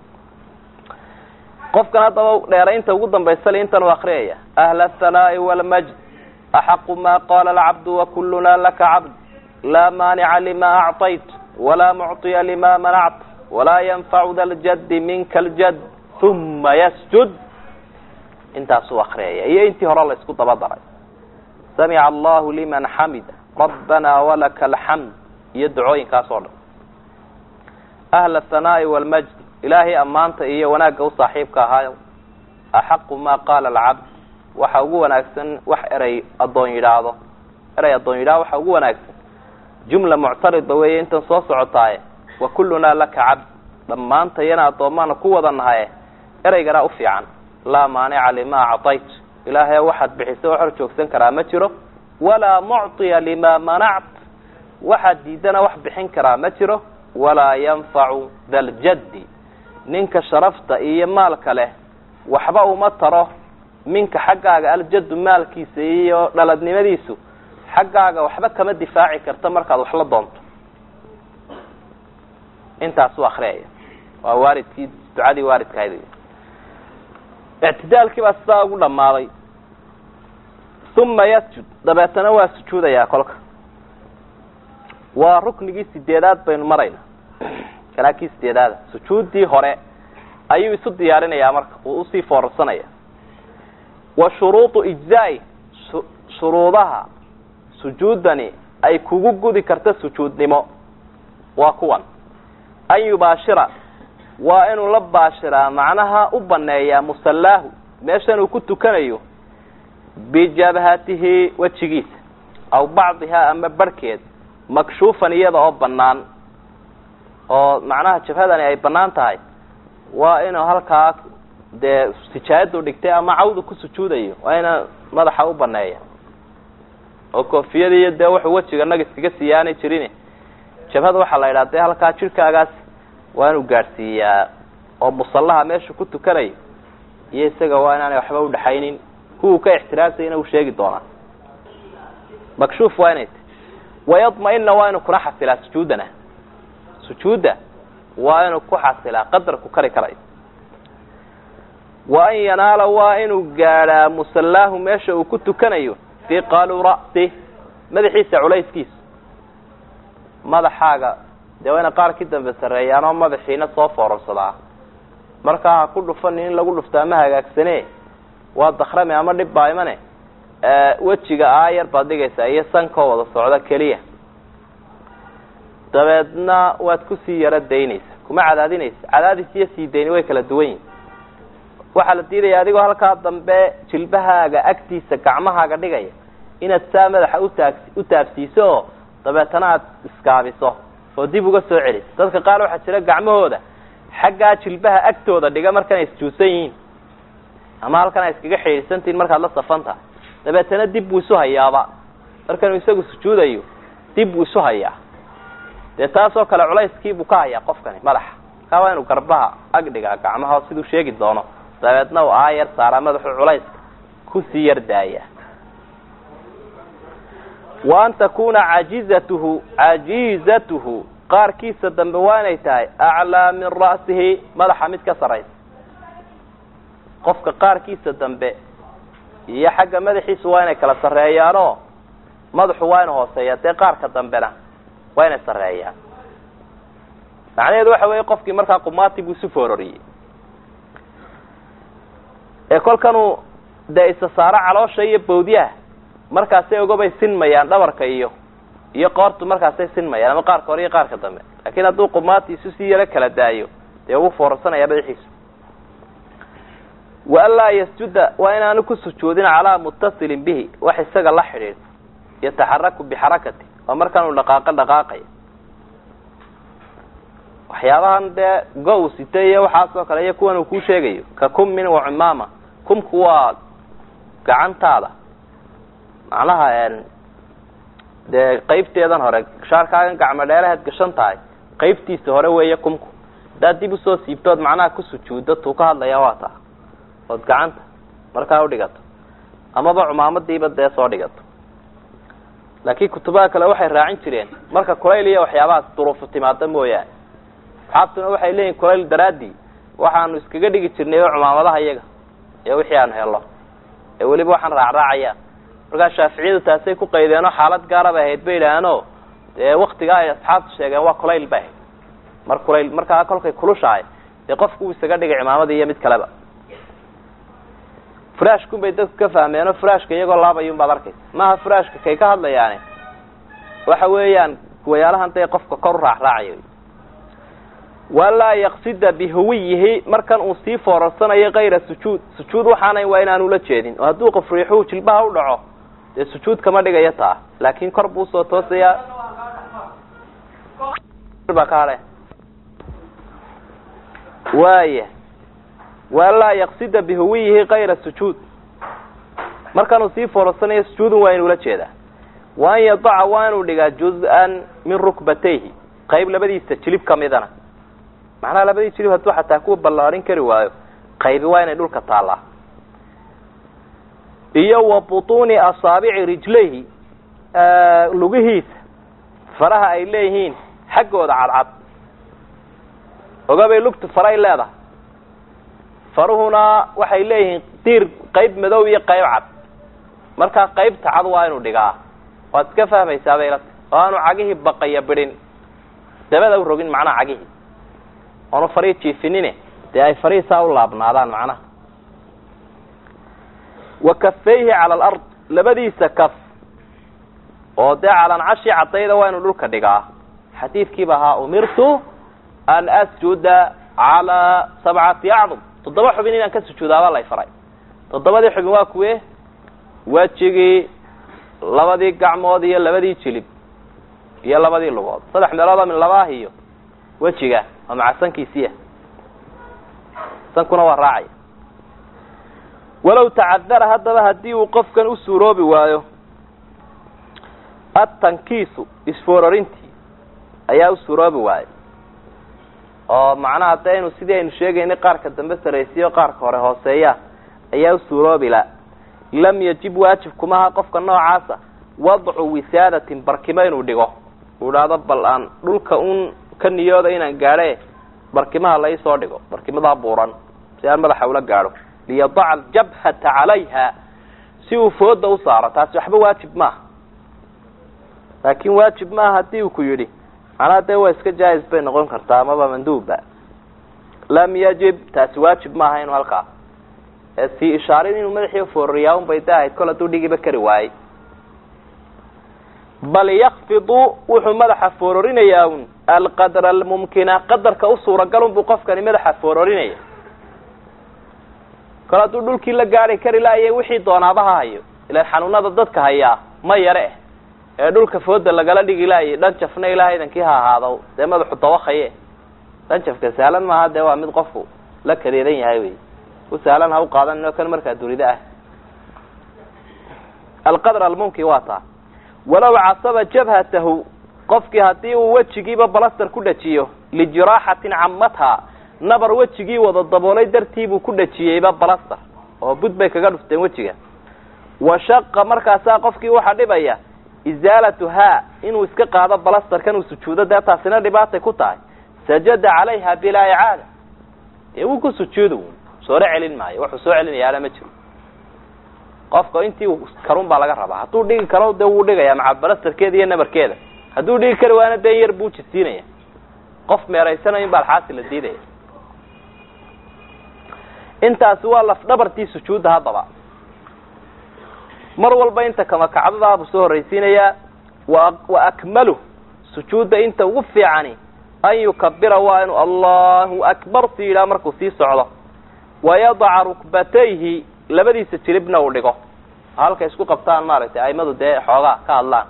qofkan haddaba dheeraynta ugu dambaysa le intan u akriyaya ahla athanaai walmajd axaqu ma qala alcabdu wakuluna laka cabd laa maanica lima acطayt walaa mucطiya lima manact walaa yanfacu da ljaddi minka aljad uma yasjud intaasuu akriyaya iyo intii hore la isku daba daray samica allahu liman xamida rabbana walaka alxamd iyo ducooyinkaas oo dhan ahla athanaai walmajd ilaahay ammaanta iyo wanaagga u saaxiibka ahaayo axaqu ma qaala alcabd waxa ugu wanaagsan wax erey addoon yidhaahdo erey addoon yidhahdo waxa ugu wanaagsan jumla muctaridba weeye intan soo socotaaye wa kullunaa laka cabd dhammaantayana addoomaana ku wada nahaye ereyganaa u fiican laa maanica lima acطayt ilaahay waxaad bixisa wax hor joogsan karaa ma jiro walaa mucطiya lima manact waxaad diidana wax bixin karaa ma jiro walaa yanfacu da ljaddi ninka sharafta iyo maalka leh waxba uma taro minka xaggaaga aljaddu maalkiisa iyo dhaladnimadiisu xaggaaga waxba kama difaaci karta markaad wax la doonto intaasuu akriyaya waa waalidkii ducadii waalidkahayd ictidaalkii baa sidaa ugu dhammaaday uma yasjud dabeetana waa sujuudayaa kolka waa ruknigii sideedaad baynu marayna kanaa kii sideedaada sujuuddii hore ayuu isu diyaarinayaa marka uu usii foorarsanaya wa shuruudu ijzaai shuruudaha sujuudani ay kugu gudi karta sujuudnimo waa kuwan an yubaashira waa inuu la baashiraa macnaha u baneeyaa musallaahu meeshan uu ku tukanayo bijabhatihi wejigiisa aw bacdihaa ama barhkeed makshuufan iyada oo banaan oo macnaha jabhadani ay banaan tahay waa inuu halkaa dee sijaayadu dhigtay ama cawdu ku sujuudayo waa ina madaxa u baneeya oo koofiyada iyo dee wuxuu wejiga nag iskaga siiyaanay jirin jabhada waxaa la yidhaha dee halkaa jirkaagaas waa inuu gaadhsiiyaa oo musallaha meeshu ku tukanayo iyo isaga waa inaanay waxba udhaxaynin kuwuu ka ixtiraasayna uu sheegi doonaa makshuuf waa inay ta wayadma-ina waa inuu kuna xasilaa sujuudana sujuudda waa inuu ku xasilaa qadarku kari karayo wa an yanaala waa inuu gaadhaa musallaahu meesha uu ku tukanayo fiqalu ra'si madaxiisa culayskiisa madaxaaga dee waa ina qaar ki dambe sarreeyaan oo madaxiina soo foorarsadaa markaa ha ku dhufanin in lagu dhuftaa ma hagaagsane waa dakrame ama dhib baa imane wejiga aayar baad dhigaysaa iyo sankoo wada socda keliya dabeedna waad kusii yaro daynaysa kuma cadaadinaysa cadaadis iyo sii dayni way kala duwan yihin waxaa la diidaya adigoo halkaa dambe jilbahaaga agtiisa gacmahaaga dhigaya inaad saa madaxa utaag u taabsiiso oo dabeetana aad iskaabiso oo dib uga soo celiso dadka qaar waxaa jira gacmahooda xaggaa jilbaha agtooda dhiga markanay isjuusan yihiin ama halkan ay iskaga xidhiidsantihin markaad la safanta dabeetana dib buu isu hayaaba markanuu isagu sujuudayo dib buu isu hayaa dee taasoo kale culayskiibuu ka hayaa qofkani madaxa kaa waa inuu garbaha ag dhigaa gacmaha siduu sheegi doono dabeedna uu aayar saaraa madaxu culayska kusii yar daaya wa an takuna cajizatuhu cajiizatuhu qaarkiisa dambe waa inay tahay aclaa min ra'sihi madaxa mid ka saraysa qofka qaarkiisa dambe iyo xagga madaxiisa waa inay kala sarreeyaanoo madaxu waa inu hooseeya dee qaarka dambena waa inay sarreeyaan macnaheedu waxa weeye qofkii markaa qumaati buu isu foororiyey ee kolkanuu dee isa saaro caloosha iyo bawdyaha markaasay ogabay sinmayaan dhabarka iyo iyo qoortu markaasay sinmayaan ama qaarka hore iyo qaarka dambe laakiin hadduu qumaati isu sii yaro kala daayo dee ugu foorarsanaya madaxiisu wa an laa yasjuda waa inaanu ku sujuudin calaa mutasilin bihi wax isaga la xidhiidh yataxaraku bixarakati waa markaanuu dhaqaaqo dhaqaaqaya waxyaabahan dee go- sita iyo waxaasoo kale iyo kuwan uu kuu sheegayo ka kummin wa cumaama kumku waa gacantaada macnaha dee qaybteedan hore shaarkaagan gacmo dheeraheed gashan tahay qaybtiisa hore weeye kumku haddaad dib usoo siibtood macnaha ku sujuuddo tuu ka hadlaya waa taa ood gacanta markaa udhigato amaba cumaamadiiba dee soo dhigato laakiin kutubaha kale waxay raacin jireen marka kulayl iyo waxyaabahaas duruufu timaada mooyaane asxaabtuna waxay leeyihin kulayl daraadii waxaanu iskaga dhigi jirnay oo cumaamadaha iyaga iyo wixii aanu helo ee weliba waxaan raacraacayaan markaa shaaficiyadu taasay ku qaydeenoo xaalad gaara bay ahayd bay idhaahaano dee waktigaa ay asxaabtu sheegeen waa kulayl bay ahayd mar kulayl markaa kolkay kulushahay dee qofku uu isaga dhigay cimaamada iyo mid kaleba furaashkun bay dadku ka fahmeenoo furaashka iyagoo laabayun baad arkaysa maaha furaashka kay ka hadlayaane waxa weeyaan kuwayaalahan dee qofka kor u raacraacayo walaa yaqsida bihuwiyihi markan uu sii foorarsanayo kayra sujuud sujuud waxaana waa inaanu la jeedin oo hadduu qof riixuhu jilbaha u dhaco dee sujuud kama dhigayo taa laakin kor buu usoo toosayaa baa ka hadhe waaya walaa yaqsida bihuwiyihi kayra sujuud markanuu sii foorarsanayo sujuudun waa inuu la jeedaa wa an yadaca waa inuu dhigaa juz-an min rukbatayhi qayb labadiisa jilib kamidana macnaha labadii jilib hadduu xataa kuwa ballaarin kari waayo qaybi waa inay dhulka taallaa iyo wa butuuni asaabici rijlayhi lugihiisa faraha ay leeyihiin xaggooda cadcad ogabay lugtu faray leedahay faruhuna waxay leeyihiin diir qayb madow iyo qayb cad markaa qaybta cad waa inuu dhigaa waad iska fahmaysaa baylata oo aanu cagihii baqaya bidhin dabada u rogin macnaha cagihii oonu farii jiifinine dee ay farihiisaa u laabnaadaan macnaha wa kafayhi cala alard labadiisa kaf oo dee calancashi caddayda waa inuu dhulka dhigaa xadiidkiiba ahaa umirtu an asjuda calaa sabcati acdum toddoba xubin inaan ka sujuudaabaa lay faray toddobadii xubin waa kuwe wejigii labadii gacmood iyo labadii jilib iyo labadii lugood saddex meelood oo min laba ah iyo wejiga oo maca sankiisiia sankuna waa raacaya walow tacadara haddaba haddii uu qofkan u suuroobi waayo atankiisu isfoorarintii ayaa u suuroobi waayay oo macnaha de inu sidii aynu sheegaynay qaarka dambe saraysiyo qaarka hore hooseeya ayaa u suuroobi la lam yajib waajib kumaha qofka noocaasa wadcu wisaadatin barkimo inuu dhigo uu idhaahdo bal aan dhulka un ka niyooda inaan gaadhe barkimaha la isoo dhigo barkimadaa buuran si aan madaxa ula gaadho liyadaca aljabhata calayha si uu fooda u saaro taasi waxba waajib maaha laakin waajib maaha haddii uu ku yidhi macnaha dee waa iska jaa-is bay noqon kartaa amaba manduubba lam yajib taasi waajib maaha inuu halkaa sii ishaarin inuu madaxii foorariyaa un bay da ahayd kol hadduu dhigiba kari waayey bal yakfidu wuxuu madaxa foororinayaa un alqadra almumkina qadarka u suuragalun buu qofkani madaxa foororinaya kol hadduu dhulkii la gaari kari laaya wixii doonaaba ha hayo ilaan xanuunada dadka hayaa ma yare eh ee dhulka fooda lagala dhigi laayay dhanjafna ilaah idankii ha ahaado dee madaxu dawakaye dhanjafka sahlan maaha dee waa mid qofku la kariiran yahay wey u sahlan ha u qaadan o kan markaa durida ah alqadr almumkin waa taa walow casaba jabhatahu qofkii haddii uu wejigiiba balastar ku dhajiyo lijiraaxatin camatha nabar wejigii wada daboolay dartiibuu ku dhajiyeyba balastar oo bud bay kaga dhufteen wejiga washaqa markaasaa qofkii waxaa dhibaya izaalatuhaa inuu iska qaado balastarkan uu sujuudo dee taasina dhibaatay ku tahay sajada calayha bilaa icaada dee wuu ku sujuudu sooro celin maayo wuxuu soo celinayaana ma jiro qofka intii karun baa laga rabaa hadduu dhigi karo dee wuu dhigaya maca balastarkeeda iyo nabarkeeda hadduu dhigi kari waana dee yar buu jisiinaya qof meeraysanayo in baa alxaasi la diidaya intaasi waa lafdhabartii sujuudda haddaba mar walba inta kama kacdadaa buu soo horraysiinayaa wa wa akmalu sujuudda inta ugu fiicani an yukabira waa inuu allahu akbar si yidhaha markuu sii socdo wayadaca rukbatayhi labadiisa jilibna uu dhigo halka isku qabtaan maaragtay aimadu dee xoogaa ka hadlaan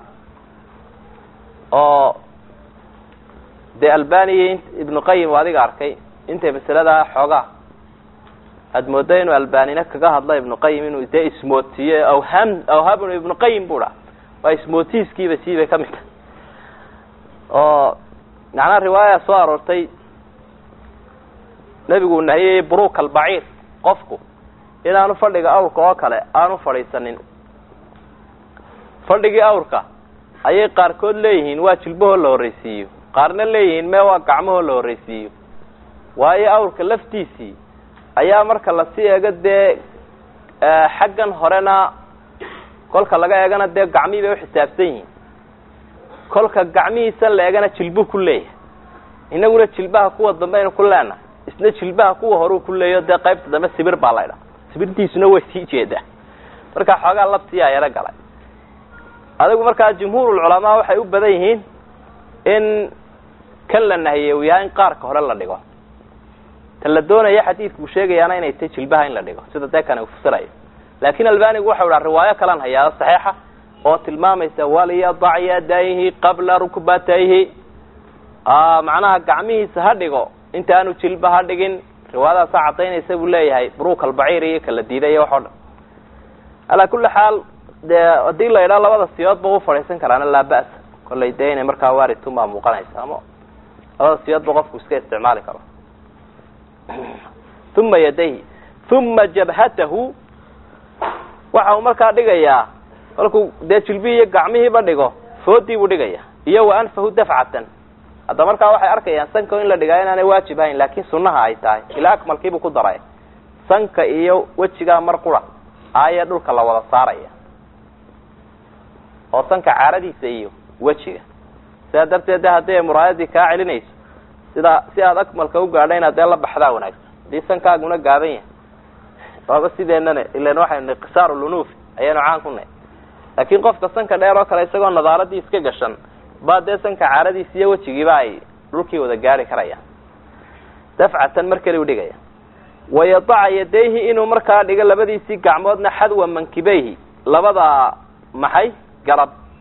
oo dee albaniya ibnu qayim adiga arkay intay masaladaa xoogaa aada mooda inuu albanina kaga hadla ibnu qayim inuu dee ismootiyo awham awhabnu ibnu qayim bu dha waa ismootiiskiiba siibay ka mid tahay oo macnaha riwaaya soo aroortay nebigu uu nahiyey buruk albaciir qofku inaanu fadhiga awrka oo kale aanu fadhiisanin fadhigii awrka ayay qaarkood leeyihiin waa jilbahoo la horraysiiyo qaarna leeyihiin mee waa gacmahoo la horraysiiyo waayo awrka laftiisii ayaa marka lasii eego dee xaggan horena kolka laga eegana dee gacmihii bay uxisaabsan yihiin kolka gacmihiisan la eegana jilbuhu ku leeyahay inaguna jilbaha kuwa dambe aynu ku leenahay isna jilbaha kuwa horeu ku leeyaho dee qaybta dambe sibir baa laydha sibirtiisuna way sii jeedaa marka xoogaa labsiyaa yaro galay adigu markaa jumhuurulculamaa waxay u badan yihiin in kan la nahiyey uu yahay in qaarka hore la dhigo ta la doonaya xadiidku uu sheegayaana inay tahy jilbaha in la dhigo sida dee kan uu fasirayo laakin albanigu waxau dhaha riwaayo kalan hayaa saxiixa oo tilmaamaysa waliyadac yadayhi qabla rukbatayhi macnaha gacmihiisa ha dhigo inta aanu jilba ha dhigin riwaayadaasaa cadaynaysa buu leeyahay buruk albaciir iyo kala diiday iyo waxoo dhan alaa kuli xaal dee haddii la idhaa labada siyood ba u fadhiisan karaana laa ba'sa kollay dee inay markaa waaridtun baa muuqanaysa ama labada siyood ba qofku iska isticmaali karo uma yadayhi uma jabhatahu waxa uu markaa dhigayaa kolkuu dee jilbihii iyo gacmihiiba dhigo foodii buu dhigaya iyo wa anfahu dafcatan hadda markaa waxay arkayaan sanka in la dhigaa inaanay waajib ahayn laakin sunaha ay tahay ilaa akmalkiibuu ku daray sanka iyo wejigaa mar qura aaya dhulka la wada saaraya oo sanka caaradiisa iyo wejiga sidaa darteed de haddii ay muraayadii kaa celinayso sidaa si aada akmalka u gaadha inaad dee la baxdaa wanaagsan haddii sankaaguna gaaban yahay waaba sideenana ilan waxaynu qisaar lunuufi ayaynu caan ku nahy laakin qofka sanka dheer oo kale isagoo nadaaradii iska gashan baa dee sanka caaradiisa iyo wejigiiba ay dhulkii wada gaari karayaan dafcatan mar keli u dhigaya wayadaca yadayhi inuu markaa dhigo labadiisii gacmoodna xadwa mankibeyhi labada maxay garab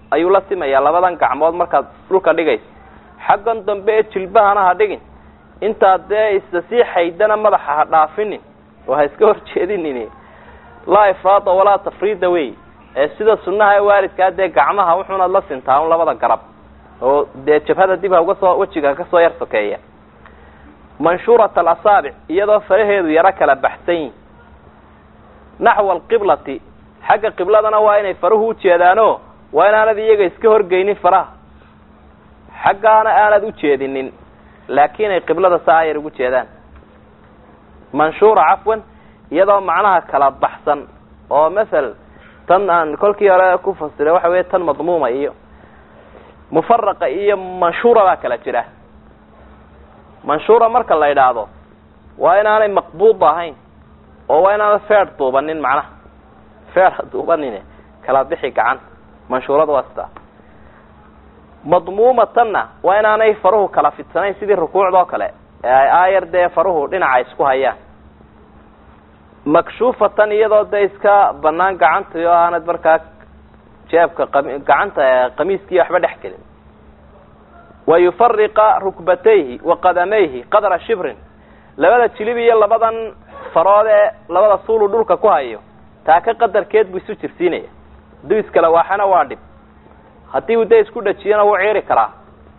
ayuu la simayaa labadan gacmood markaad dhulka dhigayso xaggan dambe ee jilbahana ha dhigin intaad dee isa sii xaydana madaxa ha dhaafinin oo ha iska horjeedinin laa ifraada walaa tafriida wey ee sida sunnaha ee waalidkaa dee gacmaha wuxuunaad la sintaa un labada garab oo dee jabhada dib ha uga soo wejiga kasoo yar sokeeya manshuurat alasaabic iyadoo faraheedu yaro kala baxsan yihin naxwa alqiblati xagga qibladana waa inay faruhu ujeedaano waa inaanad iyaga iska horgeynin faraha xaggaana aanad ujeedinin laakiin ay qiblada saa yar ugu jeedaan manshuura cafwan iyadoo macnaha kala baxsan oo masal tan aan kolkii hore ku fasiray waxa weya tan madmuuma iyo mufaraqa iyo manshuura baa kala jira manshuura marka la idhaahdo waa inaanay maqbuud ahayn oo waa inaanad feer duubanin macnaha feer ha duubanin kala bixi gacan manshuurada waa sitaa madmuumatanna waa inaanay faruhu kala fidsanayn sidii rukuucda oo kale ee ay aayar dee faruhu dhinaca isku hayaan makshuufatan iyadoo dee iska banaan gacantii oo aanad markaa jeebka gacanta qamiiskii waxba dhex gelin wa yufariqa rukbatayhi wa qadamayhi qadra shibrin labada jilib iyo labadan farood ee labada suulu dhulka ku hayo taaka qadarkeed buu isu jirsiinaya hadduu iskala waaxana waa dhib haddii uu dee isku dhajiyana wuu ciiri karaa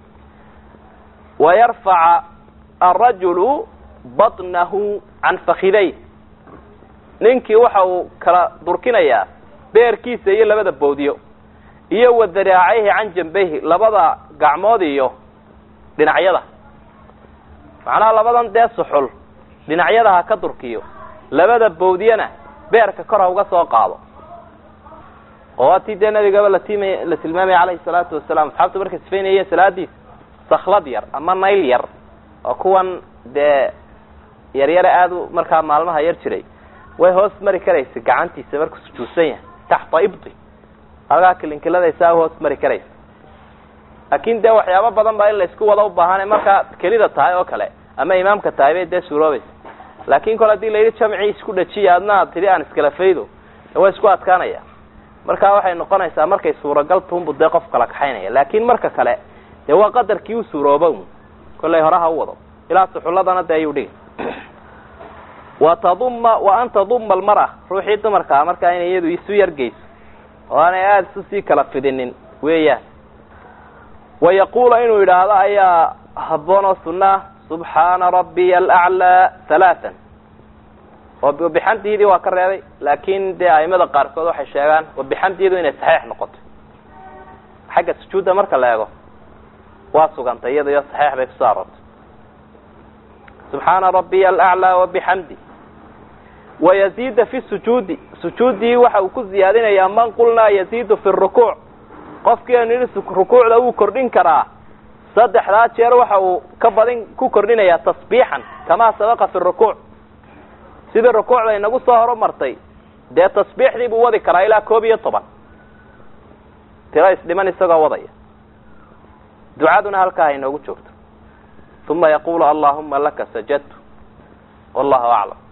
wa yarfaca arajulu batnahu can fakiday ninkii waxa uu kala durkinayaa beerkiisa iyo labada boodiyo iyo wa daraacayhi can jambayhi labada gacmood iyo dhinacyada macnaha labadan dee suxul dhinacyada ha ka durkiyo labada bowdiyana beerka kor ha uga soo qaado oo waatii dee nabigaba latimay la tilmaamaya calayhi salaatu wasalaam asxaabtu markay sifaynayeen salaadiisa saklad yar ama nayl yar oo kuwan dee yaryare aada u markaa maalmaha yar jiray way hoos mari karaysa gacantiisa markuu sujuudsan yahay taxta ibdi halkaa kilinkiladasaa hoos mari karaysa laakin dee waxyaabo badan baa in la isku wada ubaahan markaa kelida tahay oo kale ama imaamka tahay bay dee suuroobaysa laakin kole hadii la yidhi jamcii isku dhajiya adna ad tidhi aan iskala faydo way isku adkaanaya marka waxay noqonaysaa markay suuragal tuhunbu dee qof kala kaxaynaya laakin marka kale dee waa qadarkii u suurooba kollay hore ha u wado ilaa suxulladana dee ayuu dhigi wa taduma wa an taduma almara ruuxii dumarkaa markaa inay iyadu isu yargeyso oo aanay aada isu sii kala fidinin weeyaan wa yaquula inuu yidhaahdo ayaa habboon oo sunaa subxaana rabbiya alaclaa halaatan oo bixamdiidii waa ka reebay laakin dee aimada qaarkood waxay sheegaan wabixamdiidu inay saxiix noqoto xagga sujuudda marka la eego waa sugantay iyada iyo saxiix bay kusoo aroortay subxaana rabbiya alaclaa wabixamdi wayaziida fi sujuudi sujuuddii waxa uu ku ziyaadinayaa man qulnaa yaziidu fi rukuuc qofkii anu yidhi rukuucda wuu kordhin karaa saddexdaa jeer waxa uu ka badin ku kordhinayaa tasbiixan kamaa sabaqa fi rukuuc sidii rukuucda inagu soo horumartay dee tasbiixdii buu wadi karaa ilaa koob iyo toban tiro isdhiman isagoo wadaya ducaduna halkaa ha inoogu joogto uma yaqulu allahuma laka sajadtu wallahu aclam